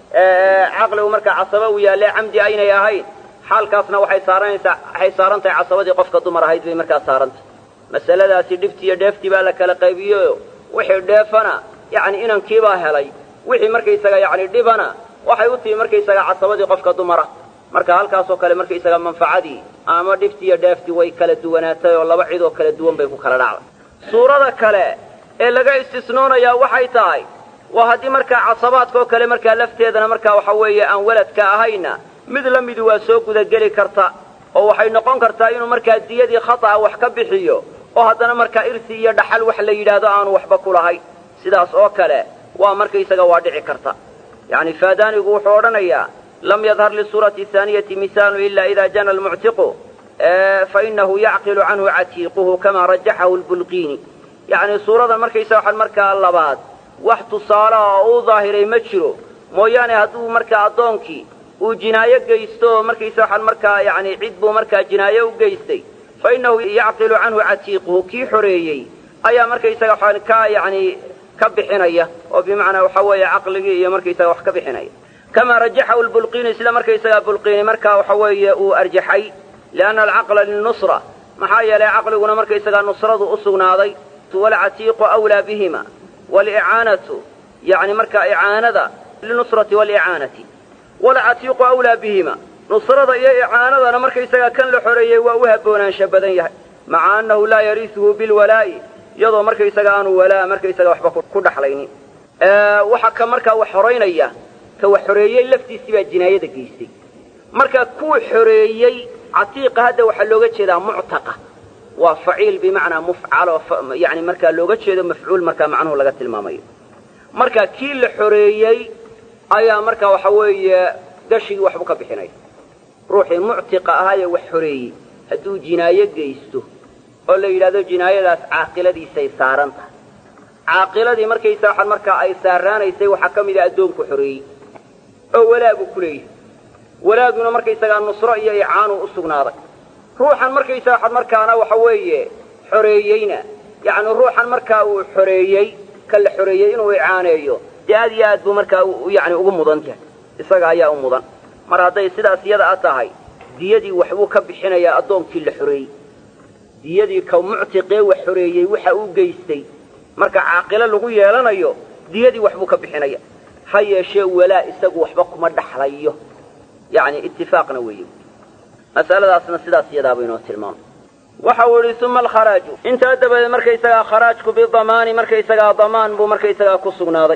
caqligu markaa casaba uu yaalle camdi aynay ahayn xaalkaasna waxay saaranaysaa waxay saaran tahay casabadii qofka dumar ahayd bay markaa saarantahay masaladaasi dhibtii iyo dheeftii baa la kala qaybiyeyo wixii dheefana yacni inankiibaa helay wixii markaysaga yacni dhibana waxay u timi markaysaga casabadii qofka dumara marka halkaasoo kale markaysaga manfacadii ama dhibtii iyo dheeftii way kala duwanaatay oo laba cid oo kala duwan bay ku kala dhacday suurada kale ee laga istisnoonayaa waxay tahay waa haddii markaa casabaadkaoo kale markaa lafteedana markaa waxa weeye aan weladka ahayna mid la midi waa soo gudageli karta oo waxay noqon kartaa inuu markaa diyadii khata'a wax ka bixiyo oo haddana markaa irsi iyo dhaxal wax la yidhaahdo aanu waxba ku lahayn sidaas oo kale waa markaysaga waa dhici karta yacni faadaanigu wuxuu odhanayaa lam yadhar lisuurati haaniyati misaalu ila ida jana almuctiqu fainahu yacqilu canhu catiiquhu kama rajaxahu lbulqiini yacni suuradan markaysaga waxaan markaa labaad wax tusaalaha oo u daahiray ma jiro mooyaane hadduu markaa addoonkii uu jinaayo geysto oo markaysa waxaan markaa yacni cid buu markaa jinaayo u geystay fa innahu yacqilu canhu catiiquhu kii xoreeyey ayaa markaysaga waxaan ka yacni ka bixinaya oo bimacnaa waxa weeye caqligii iyo markaysaga wax ka bixinaya kamaa rajaxahu lbulqiini sida markaysaga bulqiini markaa waxa weeye uu arjaxay lianna alcaqla lilnusra maxaa yeelay caqliguna markaysagaa nusradu u sugnaaday walcatiiqu awlaa bihima walicaanatu yani markaa icaanada linusrati walicaanati walcatiiqu awlaa bihima nusrada iyo icaanadana markaysagaa kan la xoreeyey waa u haboonaansha badan yahay maca annahu laa yariisuhu bilwalaa'i iyadoo markaysaga aanu walaa markaysaga waxba ku dhaxlaynin waxa ka markaa wax xoraynaya ka wax xoreeyey laftiisii baa jinaayada geystay marka kuwa xoreeyey catiiqa hadda waxaa looga jeedaa muctaqa waa faciil bimacnaa mufcalo yani markaa looga jeedo mafcuul markaa macnuhu laga tilmaamayo marka kii la xoreeyey ayaa markaa waxa weeye gashigii waxbu ka bixinaya ruuxii muctiqa ahaayee wax xoreeyey hadduu jinaayo geysto oo la yidhahdo jinaayadaas caaqiladiisay saaran tahay caaqiladii markaysa waxaan markaa ay saaraanaysay waxaa ka mid a addoonku xoreeyey oo walaagu ku leeyahay walaaguna markaysagaa nusro iyo icaanuu u sugnaaday ruuxan markaysa waxaan markaana waxa weeye xoreeyeyna yacni ruuxan markaa uu xoreeyey ka la xoreeyey inuu icaaneeyo dee aad iyo aad buu markaa yani ugu mudan yahay isaga ayaa u mudan mar hadday sidaas iyada a tahay diyadii waxbuu ka bixinayaa addoonkii la xoreeyey diyadii ka muctiqee wax xoreeyey waxa uu geystay marka caaqilo lagu yeelanayo diyadii waxbuu ka bixinaya ha yeeshee walaa isagu waxba kuma dhaxlayo yani itifaaqna weeye masaladaasna sidaas iyadaaba inoo tilmaamay waxa uu yihi uma alkharaaju intaa dabadeed markaysagaa kharaajku bidamaani markaysagaa damaan buu markaysagaa ku sugnaaday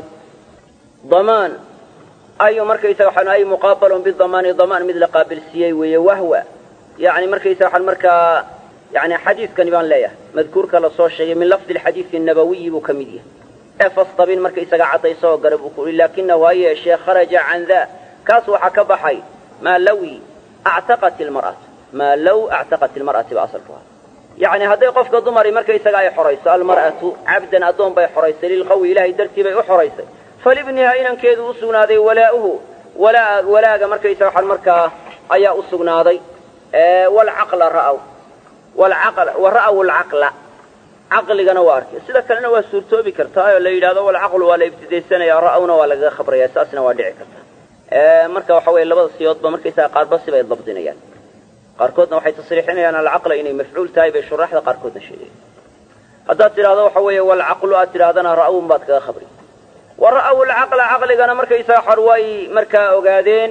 damaan ayu markaysaga waxaan ay muqaabalun bidamaani damaan mid la qaabilsiiyey weeye wahwa yani markaysa waxaan markaa yani xadiidkani baan leeyahay madkuurka lasoo sheegay min lafdi alxadiidi nabawiyi buu ka mid yahay ee fastabin markaysaga caddayso oo gale buu ku yihi laakinahu ha yeeshee kharaja can daa kaas waxaa ka baxay maa lawi actaqat ilmar'atu maa low actaqat ilmar'ati ba asalku aha yacni hadday qofka dumari markaysaga ay xorayso almar'atu cabdan addoon bay xoraysay lilqawi ilaahay dartii bay u xoraysay falibniha inankeedu u sugnaaday walaa'uhu walaa walaaga markaysa waxaan markaa ayaa u sugnaaday walcaqla ra'aw walcaqla wa ra'aw alcaqla caqligana waa arkay sida kalena waa suurtoobi kartaa oo la yidhahdo walcaqlu waa la ibtidaysanaya ra'awna waa lagaga khabraya saasna waa dhici karta marka waxa weeye labada siyoodba markaysaga qaarba sibay dabdinayaan qaarkoodna waxay tasriixinayaan alcaqla inay mafcuul tahay bay shuraaxda qaarkoodna sheegayan haddaad tidhahdo waxa weeye walcaqlu aad tidhahdana ra'awun baad kaga khabri wa ra'aw alcaqla caqligana markaysaga xor way markaa ogaadeen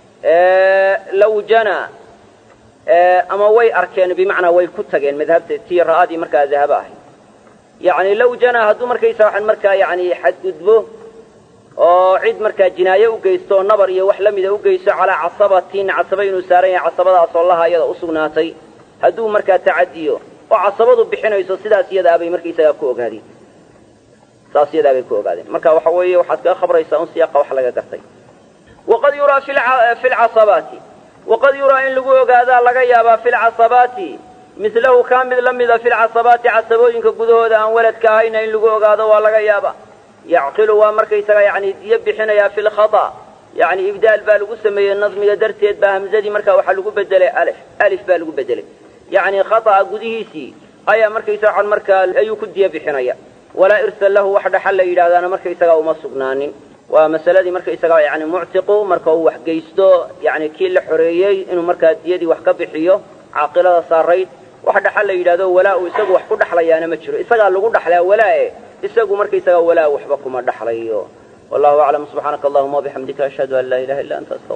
law jana ama way arkeen bimacnaa way ku tageen madhabta tii ra'adii markaa dahaba ahayd yacni law jana hadduu markaysa waxaan markaa yani xadgudbo oo cid markaa jinaaye u geysto oo nabar iyo wax la mida u geysto calaa casabatin casaba inuu saaran yahay casabadaasoo laha iyada u sugnaatay hadduu markaa tacadiyo oo casabadu bixinayso sidaas iyadaabay markaysagaa ku ogaadeen saas iyadaabay ku ogaadeen marka waxa weeye waxaad kaga khabraysaa un siyaaqa wax laga gartay waqad yuraa fi lcasabaati waqad yuraa in lagu ogaadaa laga yaabaa fi lcasabaati mislahu kaa mid la mida fi lcasabaati casabooyinka gudahooda aan waladka ahayna in lagu ogaado waa laga yaaba yacqilu waa markaysaga yani diyo bixinayaa fi lkhata yani ibdaal baa lagu sameeyey nadmiga darteed baa hamzadii marka waxaa lagu bedelay alif alif baa lagu bedelay yani khata'a gudihiisii ayaa markaysa waxaan markaa ayuu ku diyo bixinaya walaa irsa lahu wax dhaxal la yidhahdaana markaysaga uma sugnaanin waa masaladii markaysaga yani muctiqu marka uu wax geysto yani kii la xoreeyey inuu markaa diyadii wax ka bixiyo caaqilada saarayd wax dhaxal la yidhahdo walaa uu isagu wax ku dhaxlayaana ma jiro isagaa lagu dhaxlaa walaae isagu markaysaga walaa waxba kuma dhaxlayo wallahu aclam subxaanaka allahuma wabixamdika ashhadu an laa ilaha illa anta